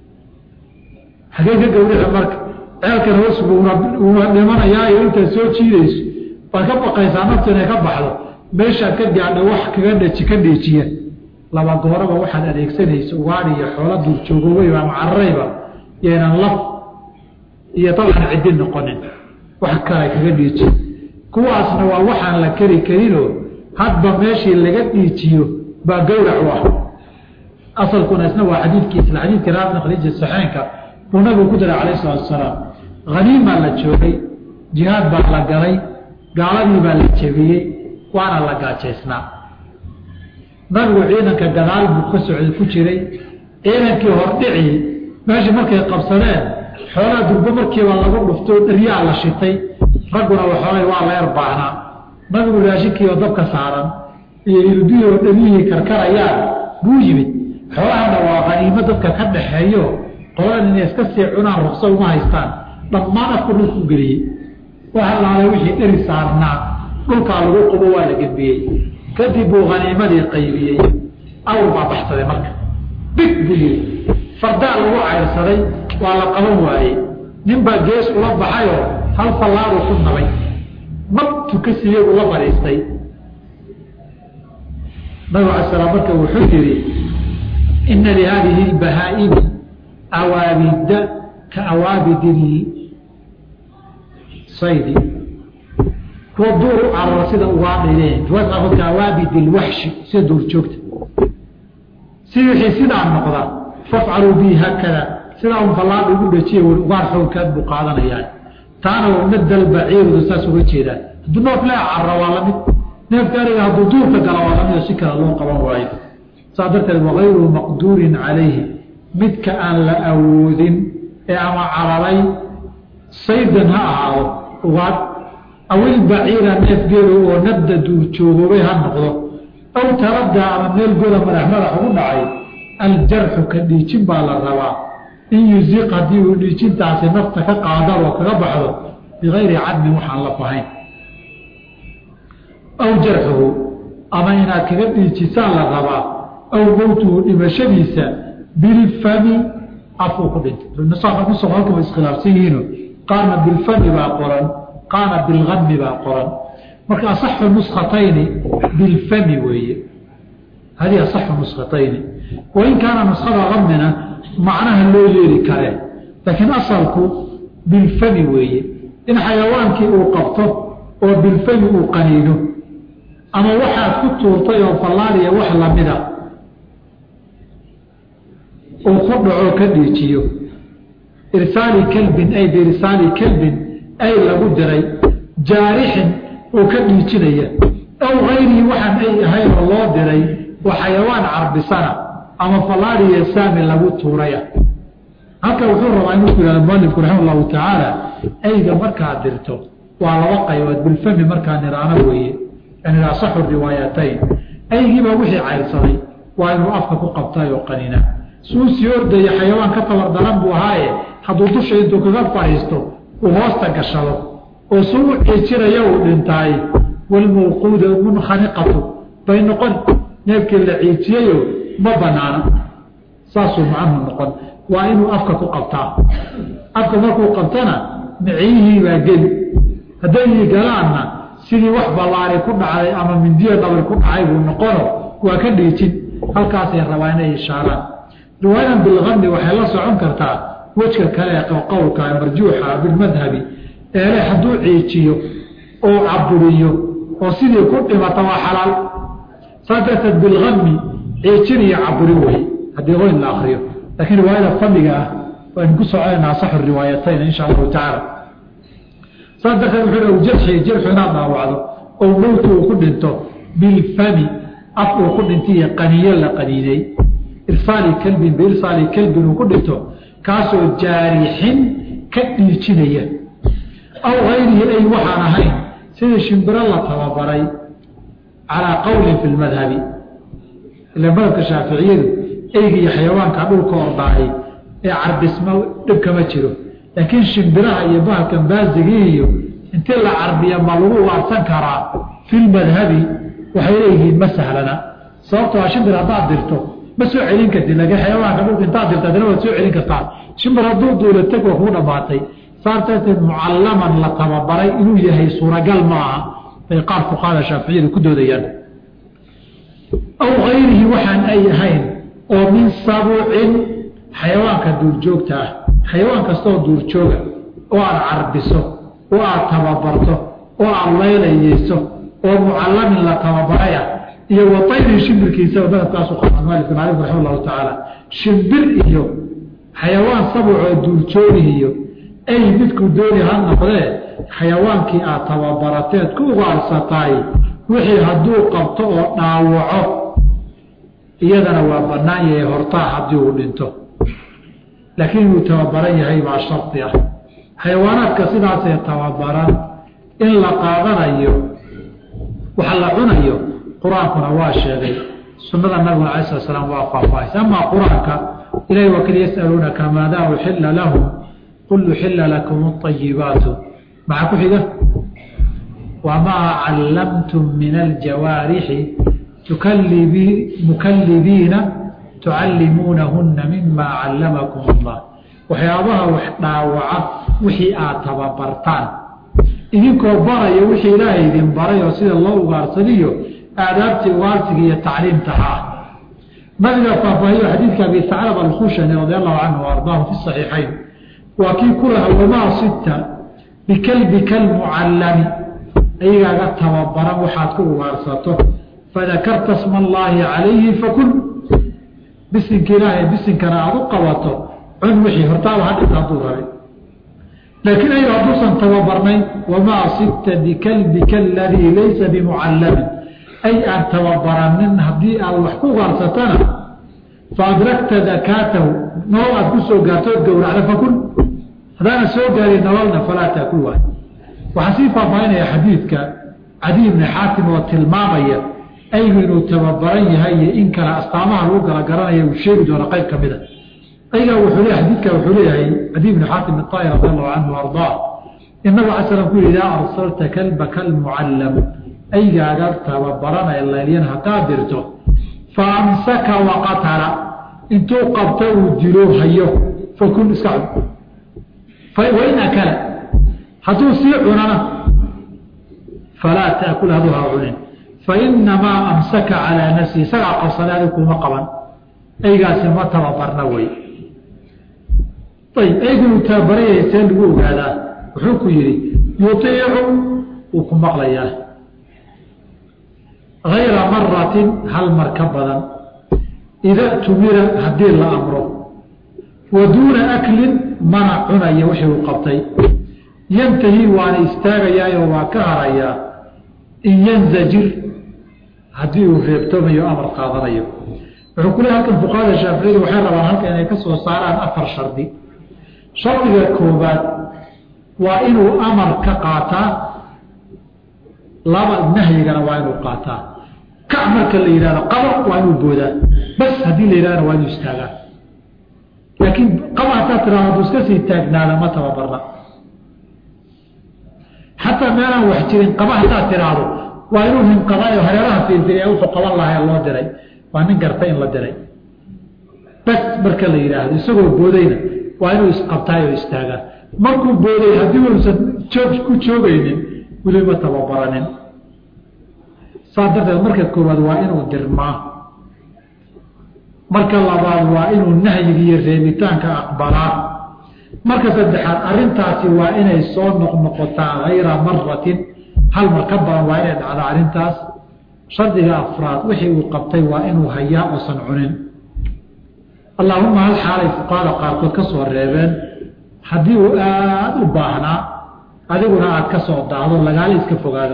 hagee ka gowrici marka ceelkan hoos buuna dhimanayaayo intaad soo jiidayso baad ka baqaysaa naftu inay ka baxdo meeshaad ka gaadha wax kaga dhaji ka dheejiya laba gooraba waxaad adeegsanaysa ugaadhi iyo xoola duurjoogoweyba ama cararayba yaynan laf iyo dabcan ciddi noqonin wax kale kaga dhiijiyo kuwaasna waa waxaan la keri karinoo hadba meeshii laga dhiijiyo baa gowrac u ah asalkuna isna waa xadiidkii isla xadiidkii raabna khadiija saxeenka buu nabigu ku daray calayh salatu wasalaam haniimaa la joogay jihaad baa la galay gaaladii baa la jebiyey waana la gaajaysnaa nabigu ciidanka gadaal buu ka socday ku jiray ciidankii hordhicii meeshii markay qabsadeen xoolaha durbo markiiba lagu dhuftoo dharyaa la shitay ragguna waxoolay waa leer baahnaa nabigu raashinkiioo dabka saaran iyo irdihii oo dhamihii karkarayaan buu yimid xoolahana waa qaniimo dadka ka dhaxeeyo qoladan inay iska sii cunaan rukso uma haystaan dhammaan afku dhulku geliyey waxa laalay wixii dheri saarnaa dhulkaa lagu qubo waa la gebiyey kadib buu haniimadii qaybiyey awr baa baxsaday marka big buu yidhi fardaa lagu cayrsaday waa la qaban waayey nin baa gees ula baxayoo hal fallaaduu ku nabay nabtu ka siiyey ula fadhiistay nabigu ala slam marka wuxuu yidhi ina lihaadihi lbahaa'imi awaabida ka awaabidi saydi kuwa duur u carara sida ugaadhayleen riwaayadka awaabid ilwaxshi sida duurjoogta si wixii sidaa noqda fafcaluu bihi haakada sidaa un fallaadha ugu dhajiya wl ugaar xoogkaad buu qaadanayaan taana madal baciirdu saas uga jeedaan hadduu noof le carra waa lamid neefka ariga hadduu duurka gala waa lamid oo si kale loo qaban waayo saas darteed wagayru maqduurin calayhi midka aan la awoodin ee ama cararay saydan ha ahaado ugaad awil baciira neefgeedo oo nabda duurjoogoobay ha noqdo aw taraddaa ama meel goda madax madax ugu dhacay aljarxu ka dhiijin baa la rabaa in yuziq haddii uu dhiijintaasi nafta ka qaadar oo kaga baxdo bikayri cadmin waxaan la fahayn aw jarxuhu ama inaad kaga dhiijisaan la rabaa aw mowtuhu dhimashadiisa bilfami afuu ku dhintay halka way iskhilaafsan yihiino qaarna bilfami baa qoran qaarna bilgami baa qoran marka asaxu nuskhatayni bilfami weeye hadihi asaxu nuskhatayni wain kaana nuskada gamina macnaha loo yeeli karee laakiin asalku bilfami weeye in xayawaankii uu qabto oo bilfami uu qaniino ama waxaad ku tuurtay oo fallaaliya wax lamida uu ku dhaco ka dhiijiyo irsaali kelbin ay biirsaali kelbin ay lagu diray jaarixin uu ka dhiijinaya aw hayrihi waxaan ay ahayn oo loo diray oo xayawaan carbisana ama fallaaliya saami lagu tuuraya halka wuxuu rabaa inuu ku yihahdo mualifku raxima allahu tacaala ayga markaad dirto waa laba qaybood bilfami markaa niraano weeye yani asaxu riwaayatayn aygiibaa wixii cayrsaday waa inuu afka ku qabtay oo qanina suu sii ordaya xayawaan ka tabar daran buu ahaaye hadduu dusha intuu kaga fadhiisto uu hoosta gashado oo suu u ciijiraya uu dhintaay walmawquuda munkhaniqatu bay noqon neefkii la ciijiyayo ma banaana saasuu macnuhu noqon waa inuu afka ku qabtaa afka markuu qabtana miciyihii baa geli hadday galaanna sidii wax ballaari ku dhacday ama mindiyo dhabar ku dhacay buu noqono waa ka dhiijin halkaasay rabaa inay ishaaraan riwaayadan bilgami waxay la socon kartaa wejka kale ee qowlka marjuuxa bilmadhabi eele hadduu ciijiyo oo caburiyo oo sidii ku dhimata waa xalaal saas darteed bilgami ciijin iyo caburi wey haddii qoyn la akriyo laakiin riwaayada fadliga ah waynu ku soconayna asaxu riwaayatayn insha allahu tacaala saas darteed wuxuu jarxi jarxu inaad dhaawacdo oo mowti uu ku dhinto bilfami af uu ku dhintay iyo qaniyo la qaniinay irsaali kelbin biirsaali kelbin uu ku dhinto kaasoo jaarixin ka dhiijinaya aw hayrihi ay waxaan ahayn sidii shimbiro la tababaray calaa qowlin fi lmadhabi ila madhabka shaaficiyadu eyga iyo xayawaanka dhulka ordaahay ee carbisma dhib kama jiro laakiin shimbiraha iyo bahalkan baasigii iyo intii la carbiya ma lagu ugaarsan karaa filmadhabi waxay leeyihiin ma sahlana sababtoo a shimbir haddaad dirto ma soo celin kartid laakiin xayawaanka dhulka intaad dirto adina waad soo celin kartaa shimbir hadduu duula teg waa kuu dhammaatay saas darteed mucallaman la tababaray inuu yahay suuragal ma aha bay qaar fuqaada shaaficiyadu ku doodayaan aw hayrihi waxaan ay ahayn oo min sabucin xayawaanka duurjoogta ah xayawaan kastaoo duurjooga oo aad carbiso oo aad tababarto oo aad laylayeyso oo mucallamin la tababaraya iyo watayri shimbirkiisa madhabkaasu qaata maalik bin alif raxima allahu tacaala shimbir iyo xayawaan sabucoo duurjoogihiyo ay midkuu dooni ha noqdee xayawaankii aad tababarateed ku ugaarsataay wixii hadduu qabto oo dhaawaco iyadana waa bannaan yahay hortaa haddii uu dhinto laakiin inuu tababaran yahay baa shardi ah xayawaanaadka sidaasee tababaran in la qaadanayo waxa la cunayo qur-aankuna waa sheegay sunnada nabiguna alai slat slam waa faahfaahaysa amaa qur-aanka ilahi waa kali yasaluunaka maadaa uxilla lahum qul uxilla lakum اطayibaatu maxaa ku xiga wamaa callamtum min aljawaarixi mukalibiina tucallimuunahuna mima callamakum allah waxyaabaha wax dhaawaca wixii aad tababartaan idinkoo baraya wixii ilaahay idin baray oo sida loo ugaarsadiyo aadaabtii ugaarsiga iyo tacliimtaha ah nabiga faahfaahiyo xadiidka abi saclab alkhushani radi allahu canhu ardaahu fi saxiixayn waa kii ku laha wamaa sidta bikalbika almucallami ayagaaga tababaran waxaad ku ugaarsato fadakarta sma allaahi calayhi fakul bisinka ilaahay bisinkana aada u qabato cun wixii hortaaba hadhinta hadduu rabay laakiin ayaga hadduusan tababarnayn wamaa sibta bikalbika aladii laysa bimucallamin ay aan tababaranin haddii aad wax ku ugaarsatana faadrakta dakaatahu nolol aad ku soo gaarto ood gowracda fakul haddaana soo gaarin nololna falaa taakul waay waxaa sii faahfaahinaya xadiidka cadiy bni xaatim oo tilmaamaya aygu inuu tababaran yahay iyo in kale astaamaha lagu kala garanaya uu sheegi doono qayb ka mida aygaa wuxuu le xadiidka wuxuu leeyahay cadiy bni xaatim iطaahir radi allahu canhu ardaa in nabig ala slam ku yihi idaa arsalta kalbaka almucallam aygaaga tababaranaya laylyan haddaad dirto fa amsaka waqatala intuu qabto uu dilo hayo fakun iska cun wain akala hadduu sii cunana falaa taakul haduu ha cunin fainamaa amsaka calaa nafsihi isagaa qabsaday adig kuma qaban aygaasi ma tababarna wey ayb aygu uu tababaranyay see lagu ogaadaa wuxuu ku yihi yuiicu wuu ku maqlayaa hayra maratin hal mar ka badan ida tumira haddii la amro wa duuna aklin mana cunaya wixii uu qabtay yantahi waana istaagayaayo waa ka harayaa in yanzajir haddii uu reebtoomayo amar qaadanayo wuxuu ku leey halkan fuqahada shaaficiyadu waxay rabaan halka inay ka soo saaraan afar shardi shardiga koobaad waa inuu amar ka qaataa laba nahyigana waa inuu qaataa kac marka la yidhahdo qaba waa inuu boodaa bas haddii la yidhahdana waa inuu istaagaa laakiin qaba haddaad tirahdo hadduu iska sii taagnaada ma tababarna xataa meelaan wax jirin qaba haddaad tiraahdo waa inuu hinqadaayo hareeraha fiirfiriya wuxuu qaban lahaa loo diray waa nin garta in la diray bas marka la yidhaahdo isagoo boodayna waa inuu isqabtaayoo istaagaa markuu booday haddii uusan joog ku joogaynin weli ma tababaranin saas darteed marka koowaad waa inuu dirmaa marka labaad waa inuu nahyiga iyo reebitaanka aqbalaa marka saddexaad arrintaasi waa inay soo noqnoqotaa hayra maratin hal mar ka badan waa inay dhacda arrintaas shardiga afraad wixii uu qabtay waa inuu hayaa uusan cunin allaahuma hal xaalay fuqaada qaarkood ka soo reebeen haddii uu aada u baahnaa adiguna aada ka soo daahdo lagaala iska fogaado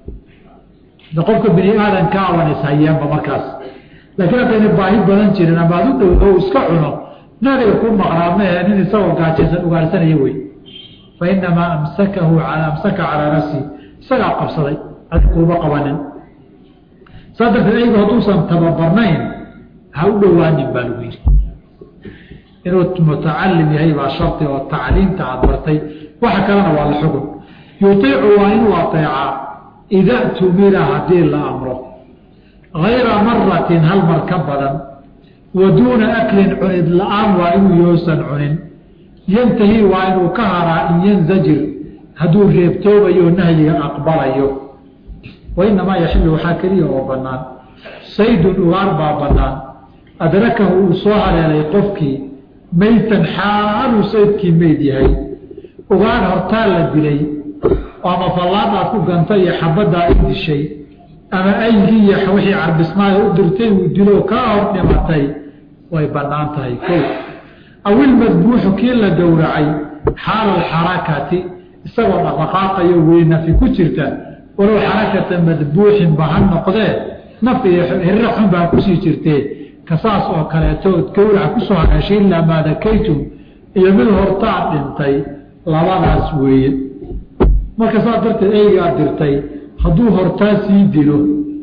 de qofka bini aadanka aban ishayeenba markaas laakiin haddayna baahi badan jirin ama ad u dhow oo iska cuno naadiga ku maqnaa mahe nin isagoo gaajaysan ugaarsanaya wey fa inamaa amsakahu amsaka calaa nafsi isagaa qabsaday adi kuuma qabanin saa darteed aygu hadduusan tababarnayn ha u dhowaanin baa lagu yidhi inuu mutacalim yahay baa shardi oo tacliimta aad bartay waxa kalena waa la xugun yuiicu waa inuu ateecaa ida tumira haddii la amro hayra maratin hal mar ka badan wa duuna aklin cunid la-aan waa inuu yoosan cunin yantahi waa inuu ka haraa in yanzajir hadduu reebtoobayo nahyiga aqbalayo wainamaa yaxilu waxaa keliya oo bannaan saydun ugaar baa bannaan adrakahu uu soo haleelay qofkii meytan xaaluu saydkii meyd yahay ugaar hortaa la dilay ama fallaadaad ku ganta iyo xabaddaa i dishay ama aygii iyo wixii carbisnaaya u dirtay uu dilo kaa hor dhimatay way bannaan tahay ko awilmadbuuxu kii la gowracay xaala alxarakati isagoo dhaqdhaqaaqayo weynafi ku jirta walow xarakata madbuuxinba ha noqdee naf iyo hirra xun baa kusii jirtee kasaas oo kaleetood gowraca kusoo hagaashay ilaa maa dakaytum iyo mid hortaa dhintay labadaas weeye marka saas darteed eygaa dirtay hadduu hortaa sii dilo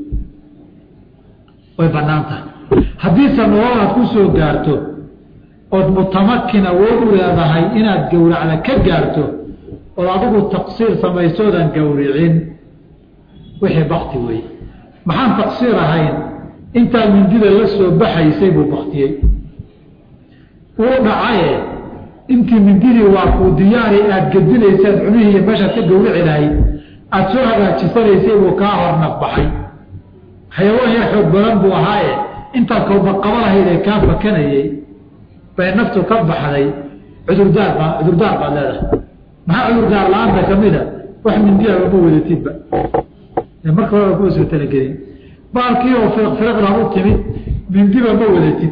way bannaan tahay haddiise nolol aad ku soo gaarto ood mutamakin awood u leedahay inaad gowracda ka gaarto ood adigu taqsiir samaysoodan gowricin wixii bakti weeye maxaan taqsiir ahayn intaa mindida la soo baxaysay buu baktiyey wuu dhacaye intii mindidii waa kuu diyaari aada gedinaysaad cunihii iyo meeshaad ka gowrici lahayd aada soo hagaajisanaysay buu kaa hor nafbaxay xayawaan yar xoog badan buu ahaaye intaad kowbaqaba lahayd ee kaa fakanayey bay naftu ka baxday cudurdaar baa cudurdaar baad leedahay maxaa cudurdaar la-aanta kamida wax mindiaba ma wadatidba marka hore kuma soo talagelin baalkii oo firqfirqna u timid mindiba ma wadatid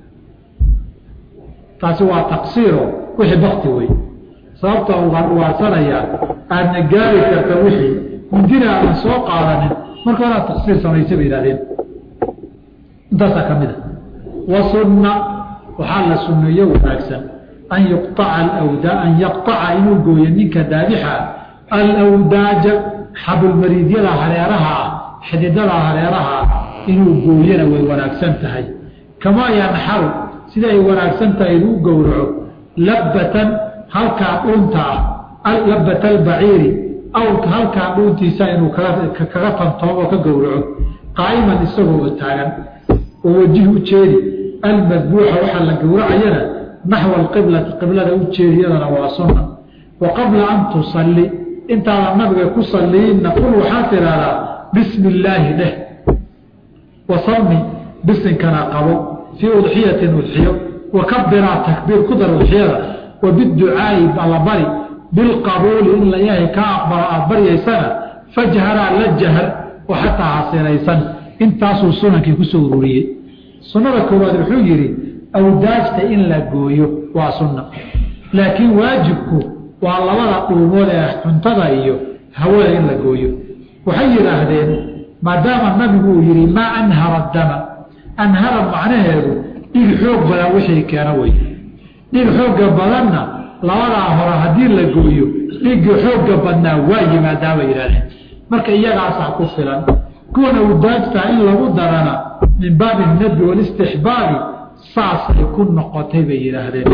taasi waa taqsiiro wixii bakti wey sababta ugaan uwaadsanayaa aadna gaari karta wixii mindina aadan soo qaadanin marka horaa taqsiir samaysa bay yihahdeen intaasaa ka mid a wa sunna waxaa la sunneeyo wanaagsan an yuqaca alawdaa an yaqطaca inuu gooyo ninka daabixa alawdaaja xabulmariidyada hareeraha ah xididada hareeraha ah inuu gooyana way wanaagsan tahay kamaa yanxaru sida ay wanaagsan tahay inuu gowraco labbatan halkaa dhuunta ah labbat albaciiri awrka halkaa dhuuntiisa inuu kaga tantoomo ka gowraco qaa'iman isagoo taagan oo wajihi u jeedi almadbuuxa waxaa la gowracayana naxwa alqiblati qiblada u jeediyadana waa sunna wa qabla an tusalli intaadan nabiga ku salliinna qul waxaa tidhaahdaa bismi illaahi dheh wasami bisinkana qabo fii udxiyatin udxiyo wa kabiraa takbiir ku dar udxiyada wa biducaa'i allabari bilqabuuli in la ilaahay kaa aqbalo aada baryaysana fajharaa la jahar oo xataa hasinaysan intaasuu sunankii kusoo ururiyey sunnada koowaad wuxuu yidhi awdaajta in la gooyo waa sunna laakiin waajibku waa labada dhuumood ee cuntada iyo hawada in la gooyo waxay yidhaahdeen maadaama nabigu uu yidhi maa anhara dama anhara macnaheedu dhig xoog badan wixii keena wey dhig xoogga badanna labadaa hore haddii la gooyo dhigga xoogga badnaa waa yimaadaa bay yidhahdeen marka iyagaasaa ku filan kuwan awdaajtaa in lagu darana min baabi nabi walistixbaabi saasay ku noqotay bay yidhaahdeen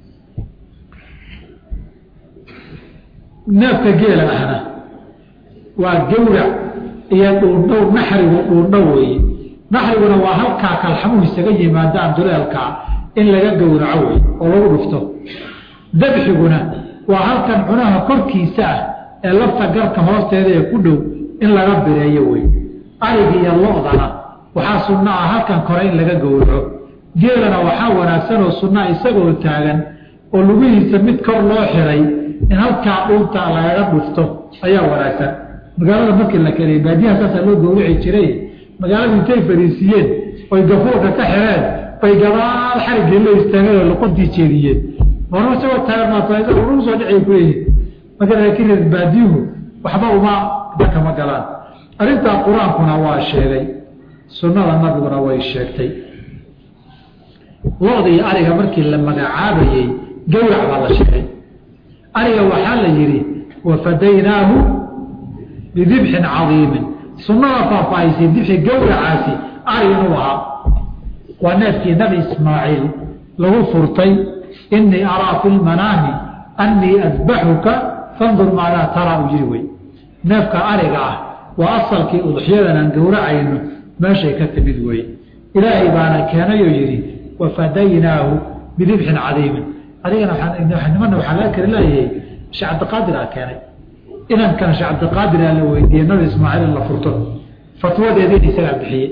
neefka geela ahna waa gawrac iyo dhuundhow naxrigu dhuundhow weeye naxriguna waa halkaa kalxamuhu isaga yimaadaan duleelkaa in laga gowraco wey oo lagu dhufto dabxiguna waa halkan cunaha korkiisa ah ee lafta garka hoosteeda ee ku dhow in laga bireeyo wey ariga iyo lo-dana waxaa sunno ah halkan kore in laga gowraco geelana waxaa wanaagsan oo sunnaa isagoo taagan oo lugihiisa mid kor loo xiray in halkaa dhuunta lagaga dhufto ayaa wanaagsan magaalada markii la keliyay baadiyaha saasaa loo gowrici jiray magaaladu intay fariisiiyeen oy gafuurka ka xireen bay gadaal xariggii loo istaageen oo luqadii jeediyeen warma isagoo taagan soo dhicay kuleeyihin marka laakiin reer baadiyuhu waxba uma danka ma galaan arrintaa qur-aankuna waa sheegay sunnada nabiguna way sheegtay lo-da iyo ariga markii la magacaabayey gowrac baa la sheegay ariga waxaa la yidhi wafadaynaahu bidibxin cadiimin sunnada faahfaahisay dibxi gowracaasi ari inuu ahaa waa neefkii nabi ismaaciil lagu furtay inii araa fi lmanaami annii adbaxuka fandur maadaa taraa u jiri wey neefka ariga ah waa asalkii udxiyadan aan gowracayno meeshay ka timid wey ilaahay baana keenayoo yidhi wafadaynaahu bidibxin cadiimin adigana nimana waxaa laga kari leeyahay sheekh cabdiqaadir aa keenay inankana sheekh cabdiqaadir aa la weydiiyey nabi ismaaciil in la furto fatwadeediina isagaa bixiyey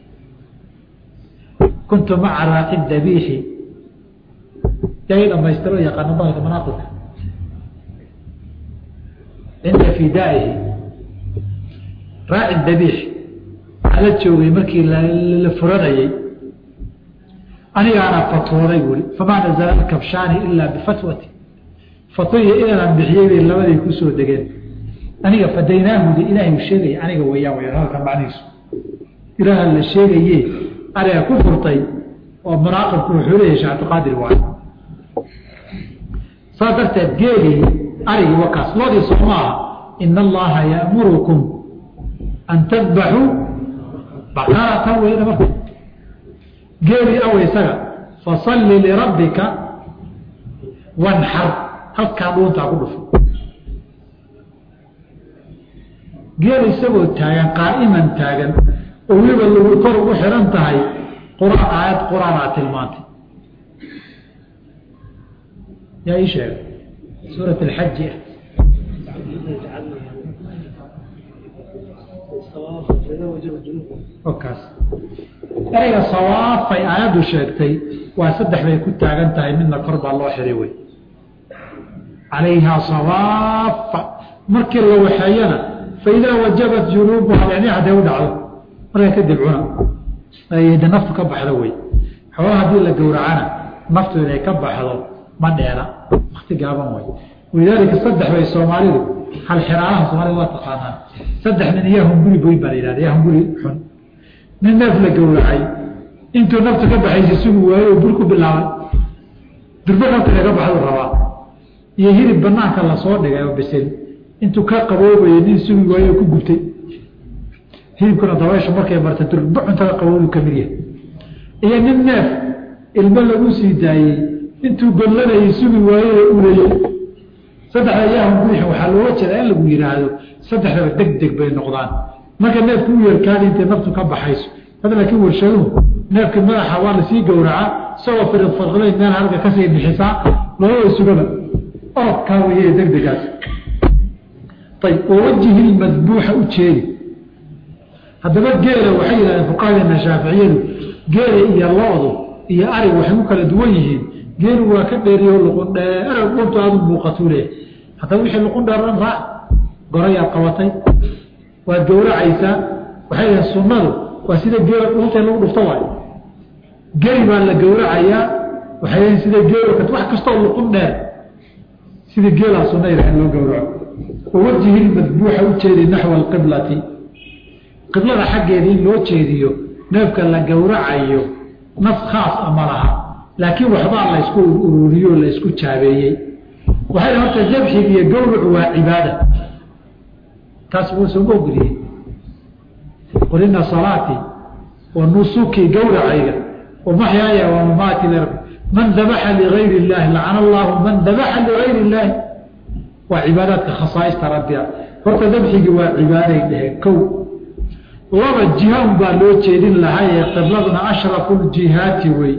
kuntu maca raaci dabiixi yaa ii dhamaystiro yaqaano bahalka manaaqibka cinda fidaa'ihi raaci dabiix waxaa la joogay markii la furanayey anigaana fatwooday buui famaa nazala alkabshaani ilaa bifatwati fatwaiyo inanaan bixiyey bay labadii kusoo degeen aniga fadaynaahuda ilaahay sheegaya aniga wayaan way halka macnihiisu ilaaha la sheegaye ariga ku furtay oo munaaqibku wuxuu leeyahay shee cabdiqaadir waay saas darteed geelii arigii wakaas loodii soo maaha ina allaha ya'murukum an tadbaxuu baqaratan weyna marka geelii aw isaga fasalli lirabbika wanxar halkaa dhuuntaa ku dhufo geel isagoo taagan qaa'iman taagan oo weliba lagu kor ugu xihan tahay qur-aan aayad qur-aanaa tilmaantay yaa ii sheegay suurat alxaji ah okaas ereyga sawaafay aayaddu sheegtay waa saddex bay ku taagan tahay midna kor baa loo xiray wey calayhaa sawaafa markii la waxeeyana faidaa wajabat junuubuha yani hadday u dhacdo markaa kadib cuna de naftu ka baxdo wey xoolaha haddii la gowracana naftu inay ka baxdo ma dheera wakti gaaban wey walidaalika saddex bay soomaalidu hal xiraalaha soomaalida waa taqaanaan saddex nin iyo hunguri boyn baa la yihahda iyo hunguri xun nin neef la gowracay intuu naftu ka baxaysa sugi waayo oo bur ku bilaabay durbe nafta kaga baxdu rabaa iyo hilib banaanka lasoo dhigay oo bisil intuu ka qaboobayo nin sugi waayo oo ku gubtay hilibkuna dabayshu markay marta durbe cuntada qaboobu ka mid yahay iyo nin neef ilmo lagu sii daayey intuu gollanayay sugi waayo oo ulayey saddexda yahan buuxi waxaa looga jeedaa in lagu yidhaahdo saddexdaba deg deg bay noqdaan marka neefku u yeerkaadi intay naftu ka baxayso had laakiin warshaduhu neefkii madaxa waa lasii gowracaa isagoo firid farqiday meel halka kasii bixisaa labada sugaba orodkaa weye deg degaas ayb wawajihi lmadbuuxa u jeedi haddaba geela waxay yidhahdeen fuqahadeena shaaficiyadu geela iyo lo-du iyo arig waxay ku kala duwan yihiin geelu waa ka dheeriyo luqun dheer dhuntu aadu muuqatuu leeyahy haddaba wixii luqun dheer dhan raac gorayaad qabatay waad gowracaysaa waxay yidhahen sunnadu waa sida geela dhunta lagu dhufto waay geri baa la gowracayaa waxay yidhahen sida geel wax kastoo luqun dheer sida geelaa sunna yidhaha in loo gowraco wawajihi lmadbuuxa u jeedi naxwa alqiblati qiblada xaggeeda in loo jeediyo neefka la gowracayo naf khaas a ma laha laakiin waxbaa la ysku ururiyo la ysku jaabeeyey waxay horta zabxiga iyo gowracu waa cibaada taas wuu sooma ogoliyey qul ina salaatii wa nusukii gowracayga wa maxyaaya wa mamaati lirab man dabaxa ligayr illaahi lacana allahu man dabaxa ligayr illaahi waa cibaadaadka khasaaista rabbiga horta dabxigii waa cibaaday dheheen kow laba jihaan baa loo jeedin lahaa ee qibladuna ashrafu ljihaati wey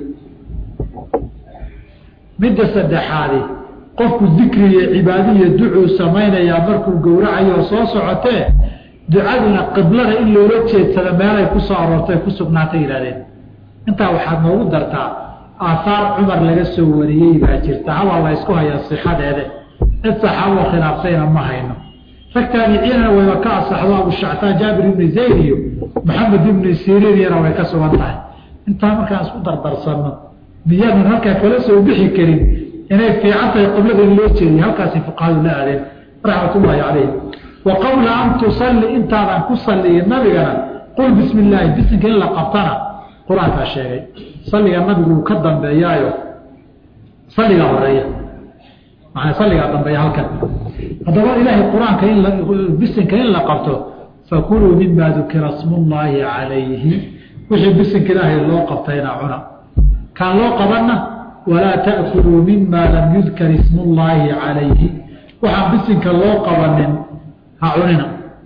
midda saddexaadi qofku dikri iyo cibaadiyo ducuu samaynayaa markuu gowracayo soo socotee ducaduna qiblada in loola jeedsada meelay ku soo aroortay ku sugnaatay yihahdeen intaa waxaad noogu dartaa aahaar cumar laga soo wariyey baa jirta habaa la ysku hayaa sixadeede cid saxaabo khilaaftayna ma hayno rag taabiciinana wayba ka asaxdo abushactaan jaabir ibni zayd iyo maxamed ibni siriiniyana way ka sugan tahay intaa markaan isku dardarsanno miyaadan halkaa kala soo bixi karin inay fiican tahay qiblada in loo jeediyo halkaasay fuqahadu la aadeen raxmatullaahi calayhim wa qabla an tusalli intaadan ku salliyin nabigana qul bismi illaahi bisinka in la qabtana qur-aankaa sheegay salliga nabigu uu ka dambeeyaayo salligaa horeeya maana salligaa dambeeya halkan haddaba ilaahay qur-aanka in bisinka in la qabto fakuluu mima dukira smullaahi calayhi wixii bisinka ilaahay loo qabtayna cuna kaan loo qabanna walaa ta'kuluu mima lam yudkar ismullaahi calayhi waxaan bisinka loo qabanin ha cunina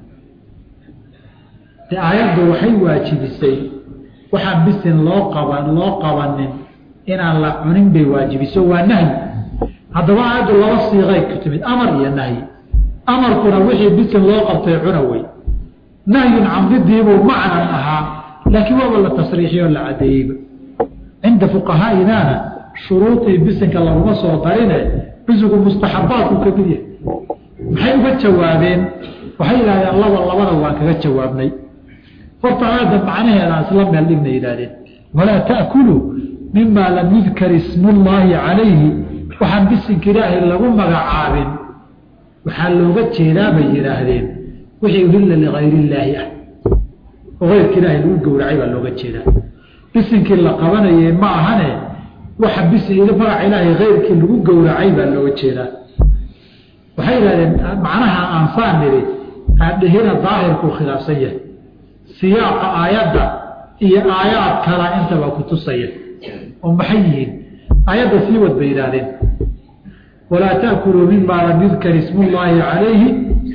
de aayaddu waxay waajibisay waxaan bisin loo qaban loo qabanin inaan la cunin bay waajibiso waa nahyi haddaba aayaddu laba siiqay ku timid amar iyo nahyi amarkuna wixii bisin loo qabtay cuna wey nahyun camdidiibuu macnan ahaa laakiin waaba la tasriixiyoo la caddeeyeyba cinda fuqahaa'inaana shuruudii bisinka laguma soo darine bisigu mustaxabaadku ka mid yahay maxay uga jawaabeen waxay yidhahdeen laba labada waan kaga jawaabnay horta aayadda macnaheeda aan isla meel dhigna yidhahdeen walaa ta'kuluu mima lam yudkar ismullaahi calayhi waxaan bisinka ilaahay lagu magacaabin waxaa looga jeedaa bay yidhaahdeen wixii uhilla ligayr illaahi ah oo keyrka ilaahay lagu gowracay baa looga jeedaa bisinkii la qabanayay ma ahane waxa bisi magaca ilaahay keyrkii lagu gowracay baa looga jeedaa waxay yidhahdeen macnaha aansaan nidhi aadhehina daahirkuu khilaafsan yahay siyaaqa aayadda iyo aayaad kala intaba ku tusaya oo maxay yihiin aayadda sii wad bay yidhaahdeen walaa ta'kuluu mima lam yudkar ismullaahi calayhi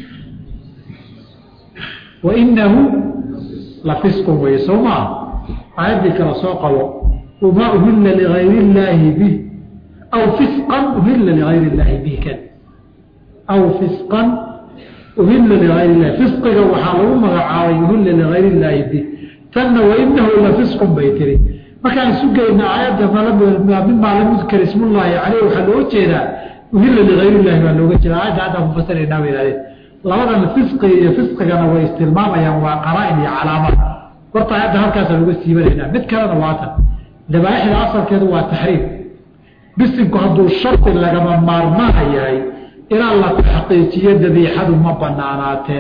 wainahu la fisqun weye soo maa aayaddii kala soo qabo wamaa uhilla ligayr illaahi bih aw fisqan uhilla ligayr illaahi bih kan aw fisqan uhilla ligayr illahi fisqiga waxaa lagu magacaabay uhilla ligayr illaahi bih tanna wainahu la fisqun bay tiri markaan isu geyna aayadda mimaa lam yudkar ismullaahi caleyh waxaa loo jeedaa uhilla ligayrillahi baa looga jira aayadda hadda mufasiraynaa bay yihahdeen labadan fisqiga iyo fisqigana way istilmaamayaan waa qaraa-in iyo calaamad horta aayadda halkaasaan uga siibanaynaa mid kalena waatan dabaaixda asalkeedu waa taxriim bisinku hadduu shardi lagama maarmaana yahay ilaa la taxqiijiyo dabiixadu ma banaanaateen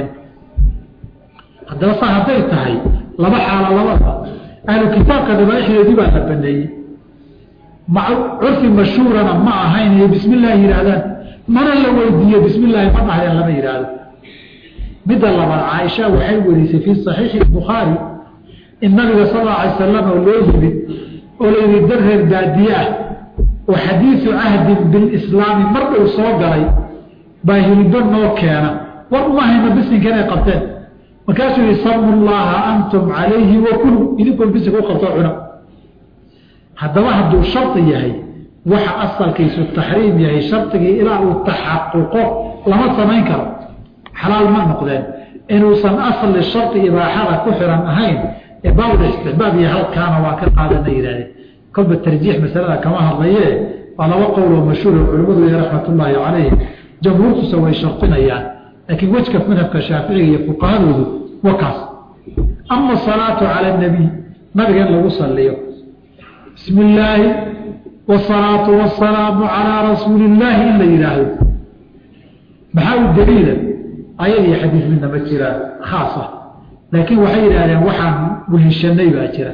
haddaba sa hadday tahay laba xaalo labada ahlu kitaabka dabaaixdoodii baa la baneeyey curfi mashhuurana ma ahayn iyo bismi illaahi yidhaahdaan mana la weydiiyo bismi illaahi ma dhahayaan lama yidhaahdo midda labaad caaisha waxay werisay fii saxiixi bukhaari in nabiga sal alla alay salam oo loo yimid oo la yidhi dad reer baadiye ah oo xadiisu cahdin bilislaami mar dhow soo galay baa hilibba noo keena war uma hayno bisinka inay qabteen markaasuu yihi samu llaaha antum calayhi wakulu idinkoon bisinka u qabtoo cuna haddaba hadduu shardi yahay waxa asalkiisu taxriim yahay shardigii ilaa uu taxaquqo lama samayn karo xalaal ma noqdeen inuusan asli shardi ibaaxada ku xiran ahayn ee baabul istixbaab iyo halkaana waa ka qaadana yihahdeen kolba tarjiix masalada kama hadlaye waa laba qowloo mashhuuro culimmadu y raxmatullaahi calayh jamhuurtuse way shardinayaan laakiin wejka madhabka shaaficiga iyo fuqahadoodu wa kaas ama asalaatu cala anabiy nabiga in lagu saliyo bismi illaahi wasalaatu wasalaamu calaa rasuuli illaahi in la yidhaahdo maxaa u daliila ayad iyo xadiis midna ma jiraan khaas ah laakiin waxay yidhahdeen waxaan weheshanay baa jira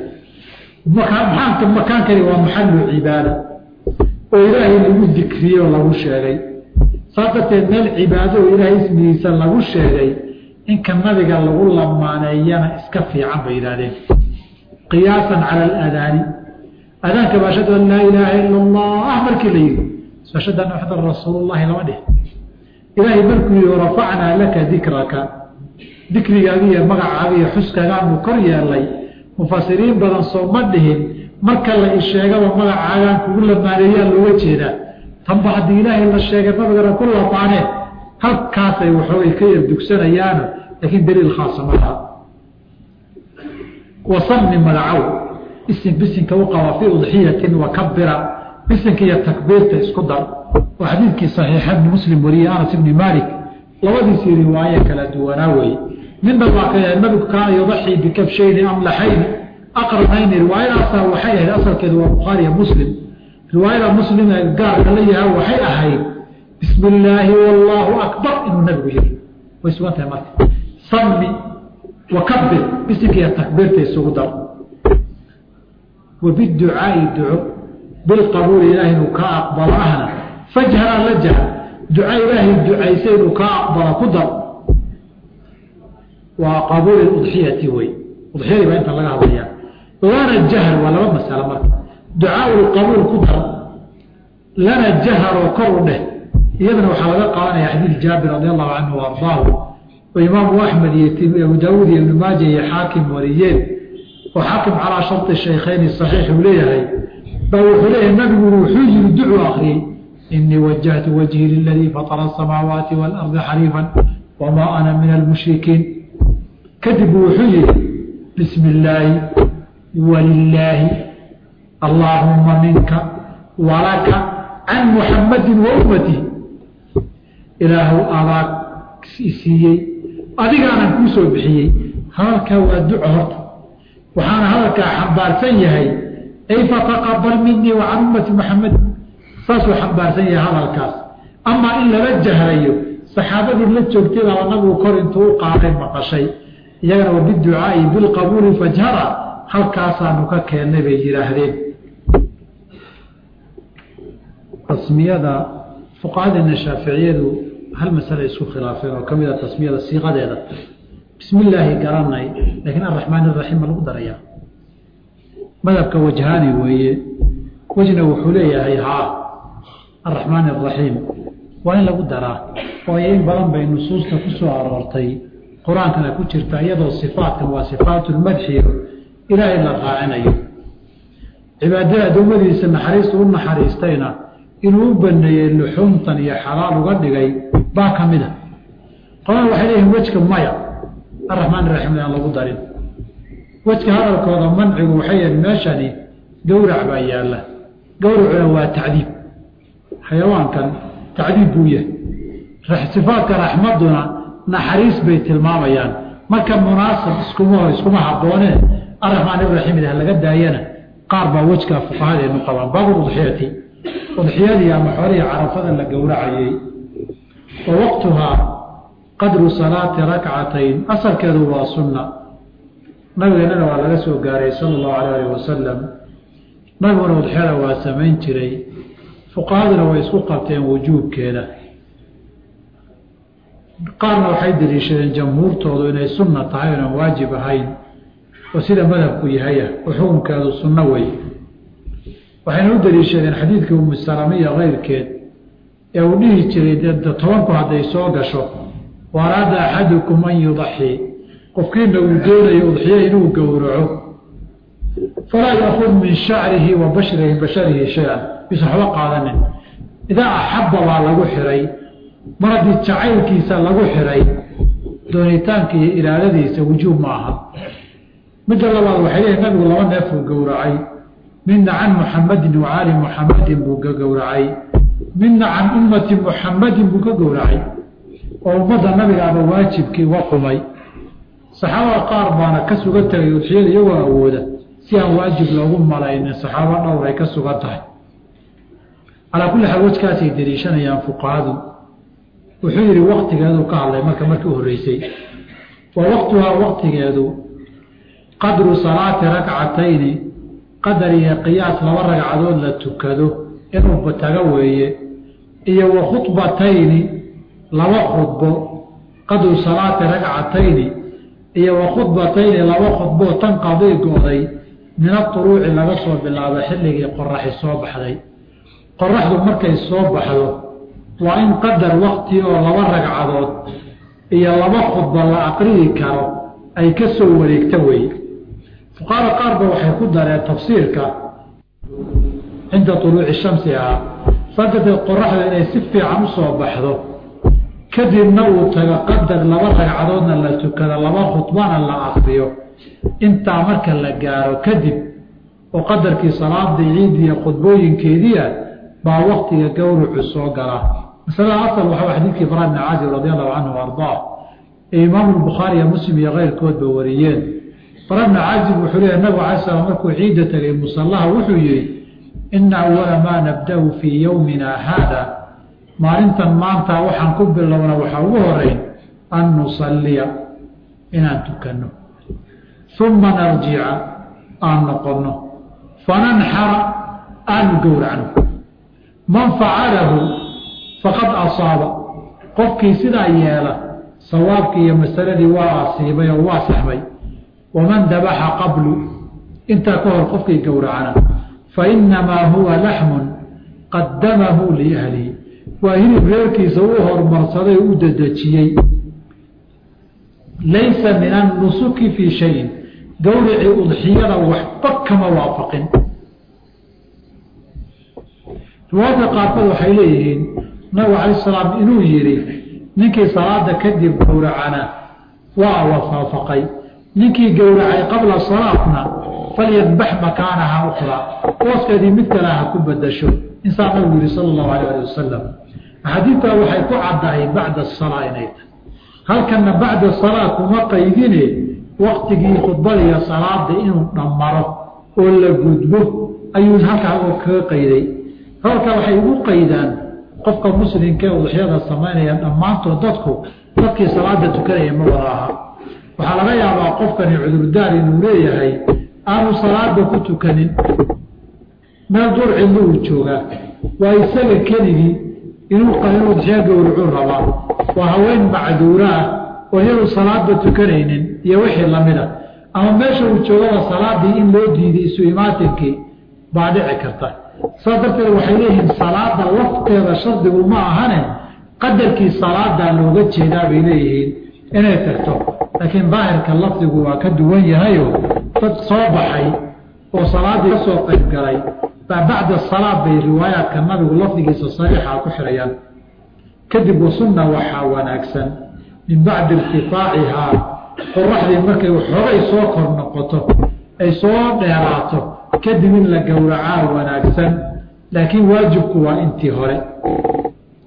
maaa makaankani waa maxalu cibaada oo ilaahay lagu dikriyey oo lagu sheegay saas darteed meel cibaado oo ilaahay ismigiisa lagu sheegay inka nabiga lagu lamaaneeyana iska fiican bay yidhahdeen qiyaasan cala aladaani adaanka ba ashhadu an laa ilaaha ila allah markii la yidhi ashhadu anna maxadan rasuulullahi lama dhih ilaahay markuu yihi rafacnaa laka dikraka dikrigaaga iyo magacaaga iyo xuskagaanu kor yeelay mufasiriin badan soo ma dhihin marka la isheegaba magacaagaan kugu lamaaneeyaa looga jeedaa tanba haddii ilaahay la sheegay nabigana ku lamaaneen halkaasay waxoogay ka yar dugsanayaano laakiin daliil khaasa ma laha wasami magacow isim bisinka u qaba fii udxiyatin wakabira bisinka iyo takbiirta isku dar oo xadiidkii saxiixa ibni muslim wariyey anas ibni maalik labadiisii riwaaye kala duwanaa weeye midna waa ka yahay nabigu kaana yudaxii bikabshayni amlaxayni aqranayni riwaayadaasa waxay ahayd asalkeedu waa bukhaariya muslim riwaayada muslim ee gaarka la yaha waxay ahayd bismi illaahi wallaahu akbar inuu nabigu yiri way sugan tahay marka sami wakabir bisinka iyo takbiirta isugu dar wabiducaai duco bilqabuuli ilaahay inuu kaa aqbalo ahna fajhara la jaha duca ilaahay ducaysa inuu kaa aqbalo ku dar waa qabuuli udxiyati wey udxiyadii baa inta laga hadlayaa lana jahr waa laba masalo marka ducaau lqabuul ku dar lana jaharoo kor u dheh iyadana waxaa laga qaadanaya xadiid jaabir radi allahu canhu ardaahu oo imaamu axmed iyo abu daawuud iyo ibnu maaja iyo xaakim wariyeen oo xaakim calaa sharti shaykhayni saxiix uu leeyahay baa wuxuu leeyahay nabigu wuxuu yiri ducuu akriyey inii wajahtu wajhii liladii fatara asamaawaati waalardi xaniifan wamaa ana min almushrikiin kadib wuxuu yihi bismi illaahi walilaahi allaahumma minka walaka can muxammadin wa ummatii ilaahu adaa isiiyey adigaanan kuu soo bixiyey hadalkaa waa duco horta waxaana hadalkaa xambaarsan yahay ay fataqabal minii wa can ummati muxamed saasuu xambaarsan yahay hadalkaas amaa in lala jahrayo saxaabadii la joogtay baaba nabigu kor intuu u qaaday maqashay iyagana wa biducaai bilqabuuli fajhara halkaasaanu ka keennay bay yidhaahdeen tasmiyada fuqahadeena shaaficiyadu hal masale isku khilaafeen oo ka mid a tasmiyada siiqadeeda bismi illaahi garanay laakiin araxmaan iraxiim ma lagu darayaa madhabka wajhaani weeye wejna wuxuu leeyahay haa araxmaan araxiim waa in lagu daraa waayo in badan bay nusuusta ku soo aroortay qur-aankana ku jirta iyadoo sifaatkan waa sifaatulmadxiyo ilaahay la raacinayo cibaadada addoommadiisa naxariistu u naxariistayna inuu u baneeyey luxuumtan iyo xalaal uga dhigay baa ka mid a qolana waxay leeyihin wejka maya araxmaan iraxiim aan lagu darin wejka hadalkooda mancigu waxay yihin meeshani gowrac baa yaalla gowracuna waa tacdiib xayawaankan tacdiib buu yahay sifaadka raxmaduna naxariis bay tilmaamayaan marka munaasab iskuma iskuma habboonee araxmaan iraxiim idah laga daayana qaar baa wejkaa fuqahadeenu qabaan baabul udxiyati udxiyadii ama xoolihii carafada la gowracayey wa waqtuhaa qadru salaati rakcatayn asalkeedu waa sunna nabigeennana waa laga soo gaaray sala allahu alayh alih wasalam nabiguna udxiyada waa samayn jiray fuqahaduna way isku qabteen wujuubkeeda qaarna waxay daliishadeen jamhuurtoodu inay sunna tahay onan waajib ahayn oo sida madhabku yahaya oo xukunkeedu sunno wey waxayna u daliishadeen xadiidkii umusalamiya keyrkeed ee uu dhihi jiray de tobanku hadday soo gasho waaraada axadukum an yudaxii qofkiina uu doonayo udxiye inuu gowraco falaa yakud min shacrihi wa bashrihi basharihi shay-an yuusan waxba qaadanin idaa axabba baa lagu xiray mar haddii jacaylkiisa lagu xiray doonitaanka iyo iraadadiisa wujuub ma aha midda labaad waxay leeyihin nabigu laba neefuu gowracay midna can muxamadin wa caali muxamadin buu ka gowracay midna can ummati muxamadin buu ka gowracay oo ummadda nabigaaba waajibkii uga qumay saxaabada qaar baana ka suga tegay udxiyada iyagoo awooda si aan waajib loogu malaynin saxaabo dhowr ay ka sugan tahay calaa kulli xaal wejkaasay daliishanayaan fuqahadu wuxuu yidhi waktigeedu ka hadlay marka markii u horreysay wa waqtuhaa waqtigeedu qadru salaati rakcatayni qadar iyo qiyaas laba ragcadood la tukado inuu taga weeye iyo wa khudbatayni laba khudbo qadru salaati rakcatayni iyo wa khudbatayni laba khudboo tan qadii go-day min aduruuci laga soo bilaabo xilligii qoraxi soo baxday qoraxdu markay soo baxdo waa in qadar wakti oo laba ragcadood iyo laba khudba la aqriyi karo ay ka soo wareegta weeye fuqaara qaarba waxay ku dareen tafsiirka cinda tuluuci shamsi ah saddedeed qoraxda inay si fiican u soo baxdo kadibna uu tago qadar laba ragcadoodna la tukado laba khudbana la aqriyo intaa marka la gaaro kadib oo qadarkii salaadii ciidiiyo khudbooyinkeediia baa waktiga gowrucu soo gala masalada asal waxaa xadiidkii bara bni caazib radi allahu canhu ardaa ee imaamu bukhaari iyo muslim iyo keyrkoodba wariyeen bara bni caazib wuxuu leeyahy nabigu alay slam markuu ciidda tegay musallaha wuxuu yihi ina awala maa nabda-u fii yowmina haada maalintan maanta waxaan ku bilowna waxaa ugu horeyn an nusalliya inaan tukanno uma narjica aan noqonno fananxara aanu gowracno man facalahu faqad asaaba qofkii sidaa yeela sawaabkii iyo masaladii waa asiibay oo waa saxmay waman dabaxa qablu intaa ka hor qofkii gowracana fainamaa huwa laxmun qadamahu liahlihi waa hilib reerkiisa u hormarsaday oo u dedejiyey laysa min annusuki fii shayin gowricii udxiyada waxba kama waafaqin riwaayadka qaarkood waxay leeyihiin nabigu calayi salaam inuu yidhi ninkii salaada kadib gowracana waa wafaafaqay ninkii gowracay qabla salaatna falyadbax makaanaha ukra booskeedii mid kale ha ku badasho insaa nabigu yihi sala allahu alayh ali wasalam axaadiidtaa waxay ku caddahay bacda asalaa inay tahay halkanna bacda salaa kuma qaydine waktigii khudbadiiyo salaada inuu dhammaro oo la gudbo ayuu halkaa kaga qayday halka waxay ugu qaydaan qofka muslimka ee udxyada samaynaya dhammaantood dadku dadkii salaada tukanaya ma wada aha waxaa laga yaabaa qofkani cudurdaar inuu leeyahay aanu salaada ku tukanin meel dur cidlo uu joogaa waa isaga keligii inuu inuu udxyo gowracuu rabaa waa haween macduura ah oo iyadu salaadba tukanaynin iyo wixii lamida ama meesha uu joogaba salaadii in loo diiday isu imaatinkii baa dhici karta saas darteed waxay leeyihiin salaada lafteeda shardigu ma ahane qadarkii salaadaa looga jeedaa bay leeyihiin inay tagto laakiin daahirka lafdigu waa ka duwan yahayo dad soo baxay oo salaadii ka soo qayb galay baa bacda salaad bay riwaayaadka nabigu lafdigiisa sariixa ku xirayaan kadib wasunna waxaa wanaagsan min bacdi irtifaacihaa qoraxdii markay waxoogay soo kor noqoto ay soo dheeraato kadib in la gowracaa wanaagsan laakiin waajibku waa intii hore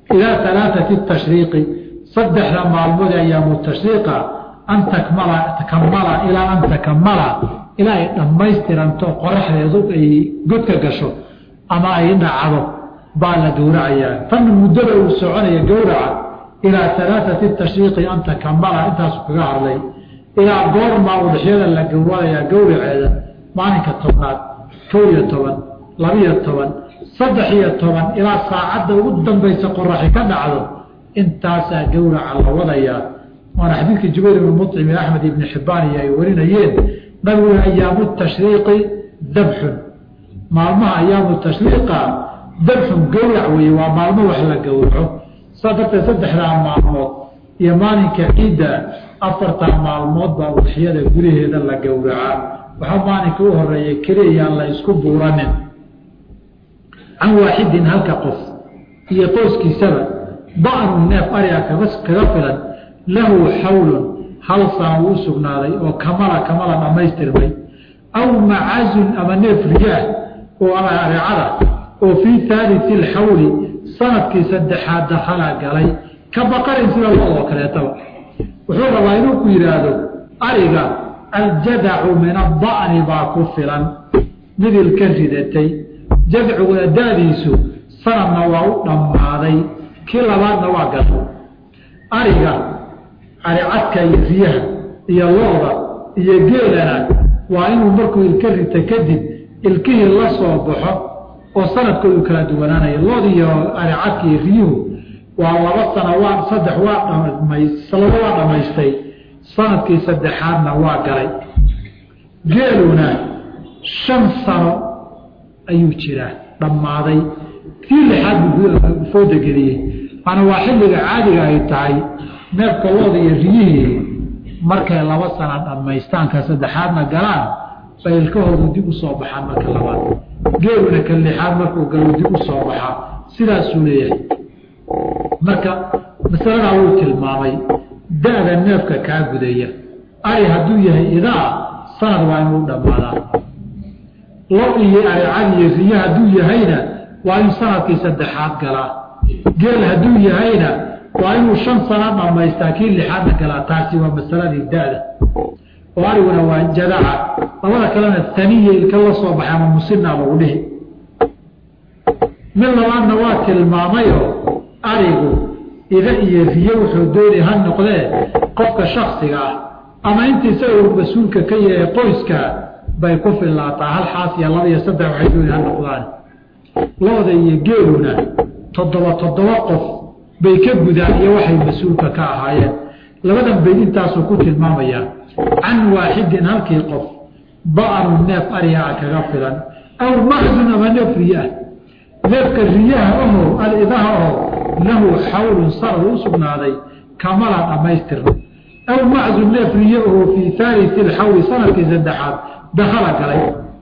ilaa alaaati tashriiqi saddexda maalmood ayaamu tashriiqa an takmala takamala ilaa an takamala ilaa ay dhammaystiranto qoraxdeedu ay godka gasho ama ay dhacdo baa la gowracayaa tan muddada uu soconaya gowraca ilaa alaaati tashriiqi an takamala intaasu kaga hadlay ilaa goormaa udhexyada la gowranayaa gowraceeda maalinka tobnaad kow iyo toban labiyo toban saddex iyo toban ilaa saacadda ugu dambaysa qoraxi ka dhacdo intaasaa gowraca la wadayaa waana xadiidkii jubayr ibni mucim iyo axmed ibni xibbaan iyo ay warinayeen nabigu ayaamu tashriiqi dabxun maalmaha ayaamu tashriiqa dabxun gowrac weeye waa maalmo wax la gowraco saa darteed saddexdaa maalmood iyo maalinka ciidda afartaa maalmood baa udxiyada gudaheeda la gowracaa waxaa maalinka u horeeya keliyayaan la isku buuranin can waaxidin halka qof iyo qoyskiisaba da'nu neef ariga kaga filan lahu xawlun hal sana uu sugnaaday oo kamala kamala dhammaystirmay aw macazun ama neef riyaah oo areecada oo fii haaliti alxawli sanadkii saddexaad dakhala galay ka baqarin sida lo-oo kaleetaba wuxuu rabaa inuu ku yidhaahdo ariga aljadacu min ada'ni baa ku filan midil ka ridatay jadciguna daadiisu sanadna waa u dhammaaday kii labaadna waa gato ariga aricadka iyo riyaha iyo looda iyo geelana waa inuu markuu ilka rita kadib ilkihii la soo baxo oo sanadkoodu kala duwanaanayo lood iyo aricadka iyo riyuhu waa laba sana waa saddex waa laba waa dhammaystay sanadkii saddexaadna waa galay geeluna shan sano ayuu jiraa dhammaaday kii lixaad buu fooda geliyey maana waa xilliga caadiga ay tahay neefka looda iyo riyihii markay laba sana dhammaystaanka saddexaadna galaan bay ilkahoodu dib u soo baxaan marka labaad geeluna ka lixaad markuu galo dib u soo baxaa sidaasuu leeyahay marka masaladaa wuu tilmaamay da-da neefka kaa gudaya ari hadduu yahay idaa sanad waa inuu dhammaadaa lo iyo aricad iyo riyo hadduu yahayna waa inuu sanadkii saddexaad galaa geel hadduu yahayna waa inuu shan sana dhammaystaa kii lixaadna galaa taasi waa masaladii da-da oo ariguna waa jadaca labada kalena taniya ilka la soo baxay ama musinaa lagu dhihi mid labaadna waa tilmaamayoo arigu ida iyo riyo wuxuu doonay ha noqdee qofka shaksiga ah ama inta isagoo mas-uulka ka yahay qoyska bay ku filaataa hal xaas iyo laba iyo saddex waxay doonay ha noqdaan looda iyo geeluna toddoba toddoba qof bay ka gudaan iyo waxay mas-uulka ka ahaayeen labadan bayd intaasuu ku tilmaamayaa can waaxidin halkii qof ba'anu neef arigaa kaga filan aw maxsun ama neef riyaah neefka riyaha aho alidaha aho lahu xawlun sanad u sugnaaday kamala dhammaystirna aw maxsun neef riya aho fii haaliti alxawli sanadkii saddexaad dakhala galay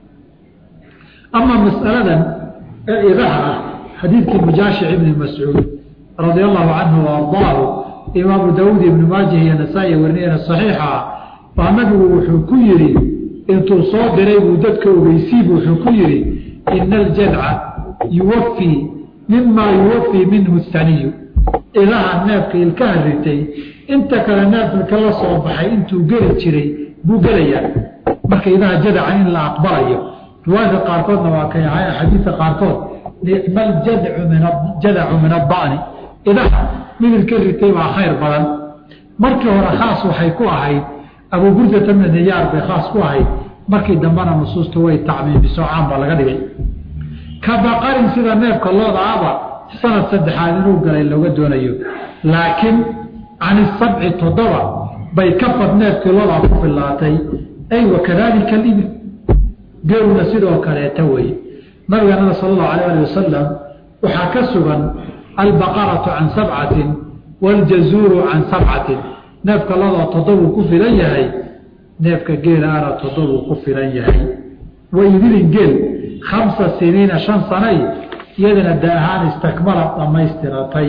ama masaladan ee idaha ah xadiidkii mujaashic ibni mascuud radia allahu canhu waardaahu imaamu daawuud ibnu maajah iyo nasaa-i warinayana saxiixa baa nabigu wuxuu ku yidhi intuu soo diray buu dadka ogeysiibu wuxuu ku yidhi ina aljadca yuwafii mimaa yuwafii minhu haniyu idaha neefka ilkaha ritay inta kale neef ilka la soo baxay intuu geli jiray buu gelayaa marka idaha jadaca in la aqbalayo riwaayadka qaarkoodna waa kay ahay axaadiidka qaarkood nicma jadacu min ada'ni idaha midilka ritay baa khayr badan markii hore khaas waxay ku ahayd abu burdata bna niyaar bay khaas ku ahayd markii dambena nusuusta way tacmiimiso caan baa laga dhigay ka baqarin sida neefka looda aba sanad saddexaad inuu galay looga doonayo laakiin can isabci toddoba bay ka fad neefkii loodaa ku filaatay ay wakadalika alibil geeluna sidoo kaleeta weeye nabiganada sala allahu alayh ali wasalam waxaa ka sugan albaqaratu can sabcatin waaljazuuru can sabcatin neefka loodaa toddobuu ku filan yahay neefka geelaana toddobuu ku filan yahay waidilin geel khamsa siniina shan sanay iyadana da ahaan istakmala dhammaystiratay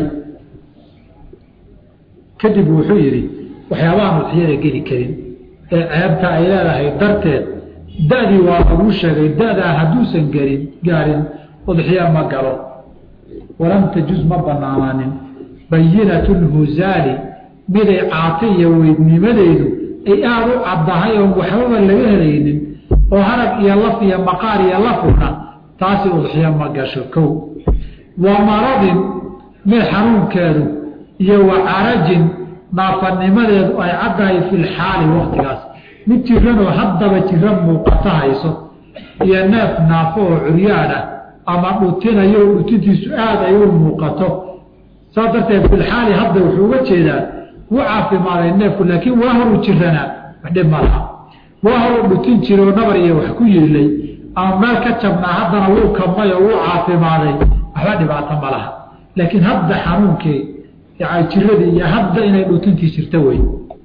kadib wuxuu yidhi waxyaabahaan udxiyada geli karin ee ceebta ay leedahay darteed da-dii waa laguu sheegay da-daa hadduusan gelin gaarin udxiya ma galo walam tajuz ma banaanaanin bayinatu lhuzaali miday caata iyo weydnimadeedu ay aada u caddahay oon waxbaba laga helaynin oo harag iyo laf iyo maqaar iyo lafuna taasi udxiyo ma gasho kow wa maradin mid xanuunkeedu iyo wa carajin naafanimadeedu ay caddahay fi lxaali waktigaas mid jiranoo haddaba jira muuqata hayso iyo neef naafo oo curyaana ama dhutinayo dhutintiisu aada ay u muuqato saas darteed filxaali hadda wuxuu uga jeedaa wuu caafimaaday neefku laakiin waa horu jiranaa waxdhib ma laha waa horu dhutin jiroo nabar iyo wax ku yiilay ama meel ka jabnaa haddana wuu kamay oo wuu caafimaaday waxba dhibaato ma laha laakiin hadda xanuunkii jiradii iyo hadda inay dhutintii jirta wey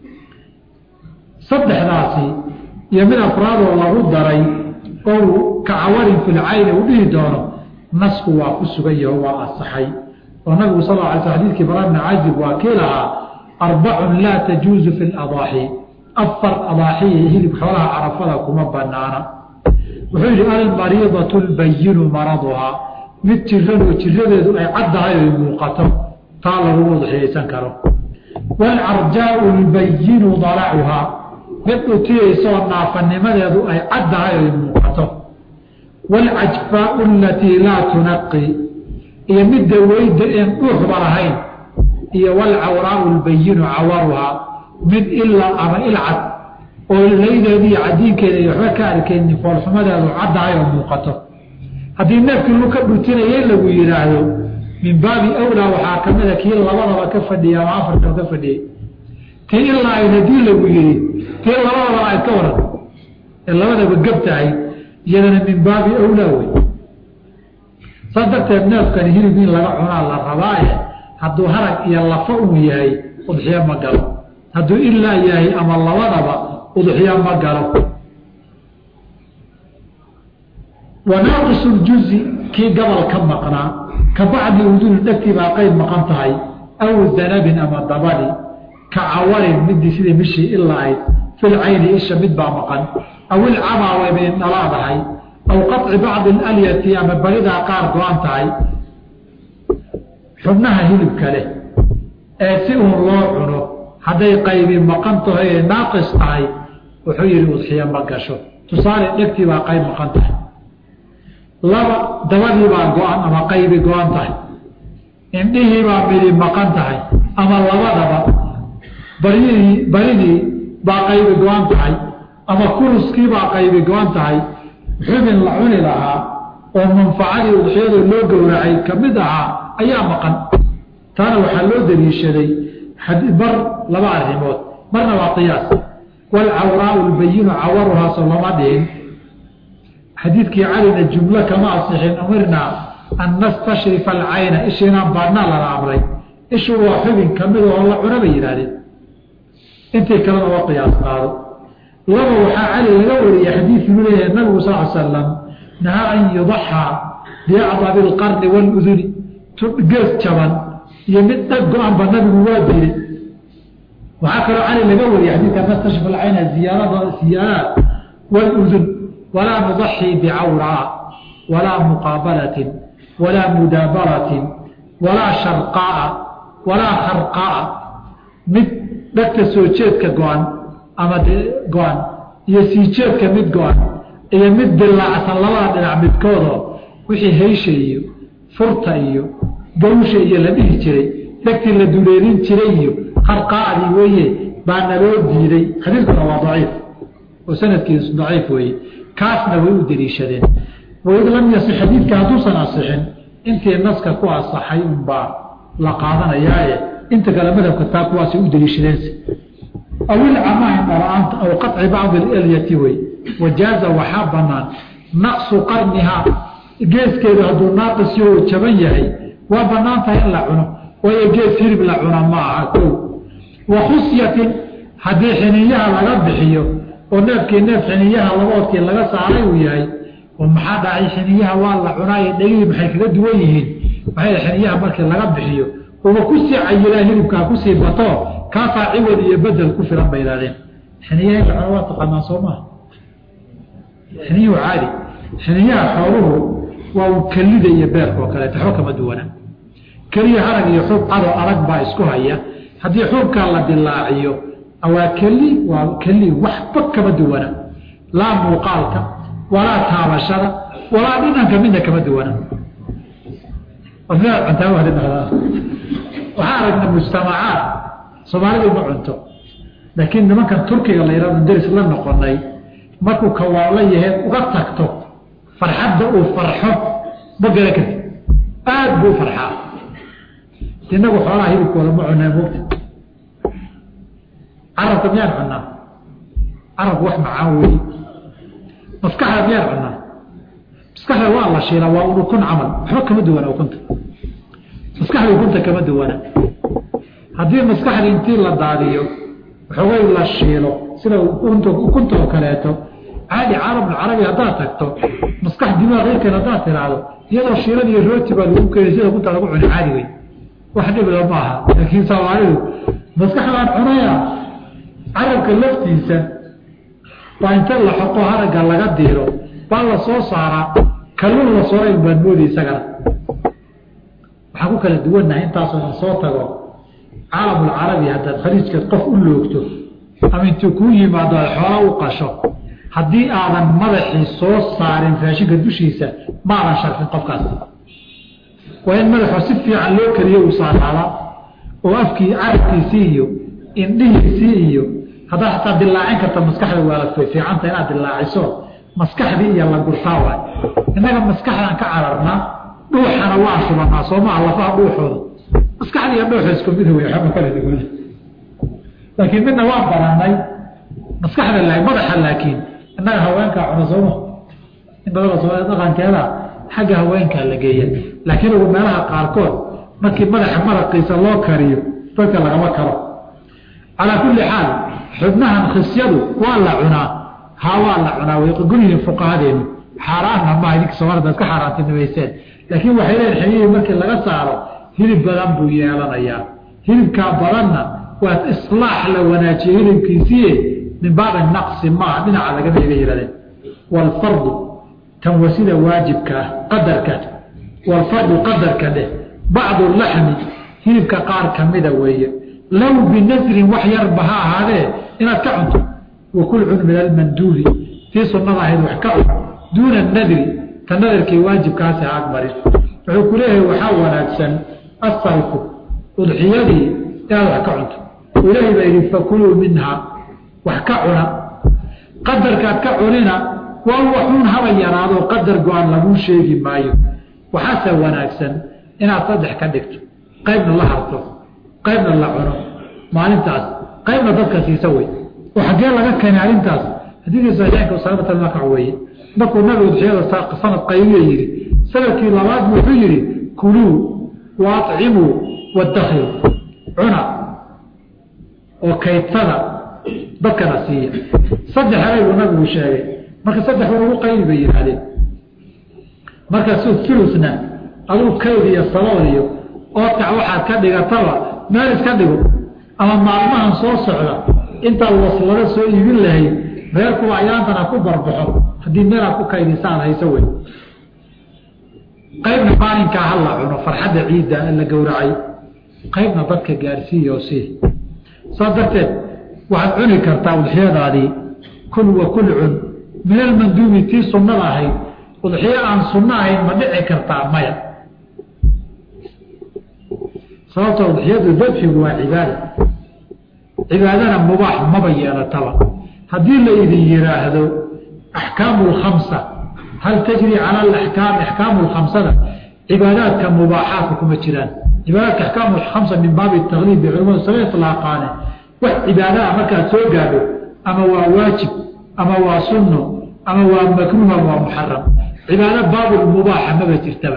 saddexdaasi iyo mid afraadoo lagu daray oo kacawarin filcayni uu dhihi doono nasku waa ku sugan yaho waa asaxay oo nabigu sal ala sl xadidkii bara bni cazib waa kii lahaa arbacun laa tajuuzu fi ladaaxi afar adaaxiya hilib xoolaha carafada kuma banaana wuxuu yidhi almariidatu lbayinu maraduhaa mid jiranoo jiradeedu ay caddahay oy muuqato taa lagugu udxiyaysan karo waalcarjaau lbayinu dalacuhaa mid dhutiyaysoo naafanimadeedu ay caddahay oy muuqato waalcajfaau alatii laa tunaqi iyo midda weyda een dhuuxba lahayn iyo waalcawraau lbayinu cawaruhaa mid ilaa ama ilcad oo laydeeda iyo cadiinkeeda iyo waxba ka arkaynin foolxumadeedu caddahay oo muuqato haddii neefkii lu ka dhutinaya in lagu yidhaahdo min baabi awlaa waxaa ka mida kii labadaba ka fadhiyay ama afartaba ka fadhiyey tii ilaa ayd haddii lagu yidhi tii labadaba ayd ka waran ee labadaba gab tahay iyadana min baabi awlaa wey saas darteed neefkani hilib in laga cunaa la rabaaye hadduu harag iyo lafa uu yahay udxiyo ma galo hadduu ilaa yahay ama labadaba udxiyo ma galo wanaaqisu ljuzi kii gabal ka maqnaa ka bacdi uduni dhegtii baa qayb maqan tahay aw danabin ama dabadi ka cawarin midii sidii mishii ilaa ayd filcayni isha mid baa maqan aw ilcamaa way bay dhalaadahay aw qaطci bacdi alyati ama baridaa qaar go-an tahay xubnaha hilibka leh ee si uun loo cuno hadday qaybi maqan tahay ee naaqis tahay wuxuu yihi udxiyo ma gasho tusaale dhegtii baa qayb maqan tahay laba dabadii baa go-an ama qaybi go-an tahay indhihii baa midi maqan tahay ama labadaba baryihii baridii baa qaybi go-an tahay ama kuruskii baa qaybi go-an tahay xubin la cuni lahaa oo manfacadii udxiyada loo gowracay ka mid ahaa ayaa maqan taana waxaa loo daliishaday bar laba arrimood marna waa qiyaas waalcawraau lbayinu cawaruhaasoo lama dhihin xadiidkii calina jumlo kama asixin umirnaa an nastashrifa alcayna isha inaan baadnaa lala amray ishu waa xubin kamid oo la cuna bay yidhahdeen intii kalena waa qiyaas qaado laba waxaa cali laga wariyey xadiidkuu leeyahay nabigu sal l slam nahaa an yudaxaa biacdabi alqarni waaluduni gees jaban iyo mid dhag go-anba nabigu waa diiday waxaa kaloo cali laga wariyey xadiidka nastashrifa alcayna ziyaarada siyaaraat waaludun walaa nudaxii bicawraa walaa muqaabalatin walaa mudaabaratin walaa sharqaaa walaa kharqaaa mid dhagta soo jeedka go-an ama go-an iyo sii jeedka mid go-an iyo mid dilaacsan labada dhinac midkoodoo wixii haysha iyo furta iyo gawsha iyo la dhihi jiray dhagtii la duleelin jiray iyo kharqaacdii weeye baa naloo diiday xadiidkuna waa daciif oo sanadkiisu daciif weeye kaasna way u daliishadeen waid lam yasix xadiidka hadduusan asixin intii naska ku asaxay unbaa la qaadanayaaye inta kale madhabka taa kuwaasay u daliishadeense aw ilcamahin dhala-aanta aw qaطci bacdi alyati wey wajaaza waxaa banaan naqsu qarnihaa geeskeedu hadduu naaqisyo uu jaban yahay waa banaan tahay in la cuno waayo gees hilib la cuna ma aha kow wa khusyatin haddii xiniyaha laga bixiyo oo neefkii neef xiniyaha laboodkii laga saaray uu yahay oo maxaa dhacay xiniyaha waa la cunaaye dhegihii maxay kaga duwan yihiin maxay xiniyaha markii laga bixiyo uba kusii cayilaa hilibkaa kusii bato kaasaa ciwad iyo bedel ku filan bay ihahdeen xiniyaha in la cuno waa taqaanaa soo maha xiniyuhu caadi xiniyaha xooluhu waa u kelida iyo beerka oo kaleeta waxba kama duwana keliya harag iyo xuub cadoo adag baa isku haya haddii xuubkaa la dilaaciyo waa keli waa keli waxba kama duwana laa muuqaalka walaa taabashada walaa dhinanka midna kama duwana waxaa aragna mujtamacaad soomaalidu ma cunto laakiin nimankan turkiga la yihahdo daris la noqonay markuu kawaala yahay uga tagto farxadda uu farxo ma garan karti aada buu farxaa inagu xoolaha hilibkooda ma cunaa mogta carabka miyaan cunaa carabku wax macaan weeye maskaxda miyaan cunaa maskaxda waa la shiilaa waa un ukun camal waxba kama duwana ukunta maskaxda ukunta kama duwana haddii maskaxda intii la daadiyo waxoogay la shiilo sida ukunta oo kaleeto caadi caalamulcarabi haddaad tagto maskax dimaaq irkan haddaad tiraahdo iyadoo shiilan iyo rooti baa lagu keenay sida ukunta lagu cuni caadi wey wax dhibla ma aha laakiin soomaalidu maskaxdaan cunaya carabka laftiisa baa inta la xoqo haragga laga diiro baa la soo saaraa kalluun la sooray baan moodi isagana waxaan ku kala duwannahay intaasoo in soo tago caalamulcarabi haddaad khaliijkeed qof u loogto ama intuu kuu yimaado aad xoola u qasho haddii aadan madaxii soo saarin raashinka dushiisa ma aadan sharfin qofkaas waa in madaxo si fiican loo keliyo uu saaraadaa oo afkii carabkiisii iyo indhihiisii iyo haddaad xataa dilaacin karta maskaxda waa fiicanta inaad dilaaciso maskaxdii iyo la gurtaa waay innaga maskaxdaan ka cararnaa dhuuxana waa subanaa soomaa lafaha dhuuxooda maskaxda iyo dhuuxa isku mid wey waxba kala duwan laakiin midna waan baranay maskaxda la madaxa laakiin innaga haweenkaa cuna sooma in badana soomaalia dhaqankeeda xagga haweenkaa la geeya laakiin ugu meelaha qaarkood markii madaxa maraqiisa loo kariyo dadka lagama karo calaa kulli xaal xubnahan khisyadu waa la cunaa haa waa la cunaa way guryihiin fuqahadeenu xaaraanna maaha idinka soomaalida iska xaaraantinimayseen laakiin waxay leeyihin xilihii markii laga saaro hilib badan buu yeelanayaa hilibkaa badanna waa islaax la wanaajiye hilibkiisiie min baabi naqsi maaha dhinaca laga iga yihahdeen waalfardu tan wa sida waajibka ah qadarka waalfardu qadarka dheh bacdu laxmi hilibka qaar kamida weeye low binasrin wax yarba ha ahaadee inaad ka cunto wakul cun min almanduubi tii sunnada ahayd wax ka cun duuna nadri ta nadarkii waajibkaasi ha agmarin wuxuu ku leeyahay waxaa wanaagsan asalku udxiyadii inaad wax ka cunto ilaahay baa yidhi fakuluu minha wax ka cuna qadarkaad ka cunina waa waxuun haba yaraado qadar go-aan laguu sheegi maayo waxaase wanaagsan inaad saddex ka dhigto qaybna la harto qaybna la cuno maalintaas qaybna dadka siisa wey oo xaggee laga keenay arrintaas xadiidkii saxiixaynka usaamata makac weeye markuu nabigu udxiyada sanad qaybiya yidhi sanadkii labaad wuxuu yidhi kuluu wa acimuu wadakhiru cuna oo kaydsada dadkana siiya saddex eray buu nabigu sheegay marka saddex war ugu qaybi bay yidhaahdeen markaasu ulusna aduu kayd iyo salool iyo ootac waxaad ka dhigataba meel iska dhigo ama maalmahan soo socda intaad waslada soo iibin lahayd reerkuwa ayaantana ku barbaxo haddii meelaad ku kaydisaan hayso wey qaybna maalinkaa ha la cuno farxadda ciidda la gowracay qaybna dadka gaarsiiyo sii saas darteed waxaad cuni kartaa udxiyadaadii kul wa kul cun min almanduubi tii sunnada ahayd udxiyo aan sunno ahayn ma dhici kartaa maya sababta udxiyadu dabxigu waa cibaada cibaadana mubaax maba yeelataba haddii la idin yidhaahdo axkaamu lkhamsa hal tajri cala alaxkaam axkaamu lkhamsada cibaadaadka mubaaxaadka kuma jiraan cibaadaadka axkaamu lkhamsa min baabi takliib bay culamadu saga ilaaqaane wax cibaadaha markaad soo gaadho ama waa waajib ama waa sunno ama waa makruuh ama waa muxaram cibaado baabulmubaaxa maba jirtaba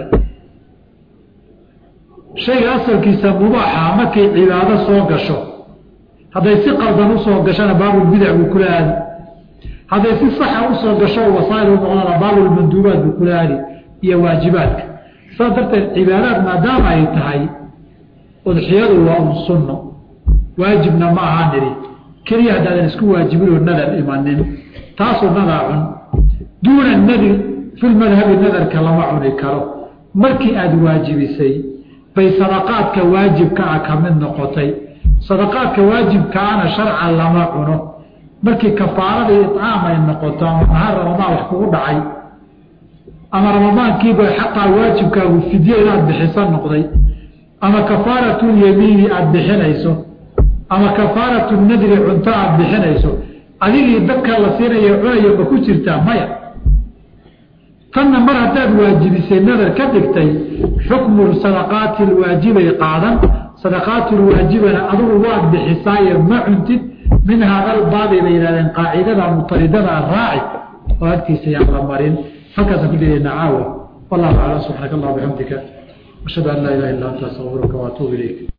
shayga asalkiisa mubaaxa markay cibaado soo gasho hadday si qaldan usoo gashona baabulbidac buu kula aadi hadday si saxa usoo gasho wasaa'il u noqdana baabulmanduubaat buu kula aadi iyo waajibaadka saas darteed cibaadaad maadaama ay tahay udxiyadu waa un sunno waajibna ma aha nidhi keliya haddaadan isku waajibinoo nadar imanin taasuu nadaa cun duuna nadir filmadhabi nadarka lama cuni karo markii aada waajibisay bay sadaqaadka waajibkaa ka mid noqotay sadaqaadka waajibkaana sharcan lama cuno markii kafaaradii icaam ay noqoto ama nahar ramadaan wax kugu dhacay ama ramadaankiiba xataa waajibkaagu fidye inaad bixisa noqday ama kafaaratulyamiini aada bixinayso ama kafaaratu nadri cunto aada bixinayso adigii dadka la siinayo cunayo ma ku jirtaa maya tanna mar haddaad waajibisay nadar ka dhigtay xukmu sadaqaati lwaajibay qaadan sadaqaatulwaajibana adugu waad bixisaaye ma cuntid min haadalbaabi bay yihahdeen qaacidada mutaridada raaci oo agtiisa yaan la marin halkaasaan ku dilaynaa caawa wallahu aclam subxaanaka allah bixamdika ashhadu an laa ilaha illa anta astaqfiruka waatuubu ilayk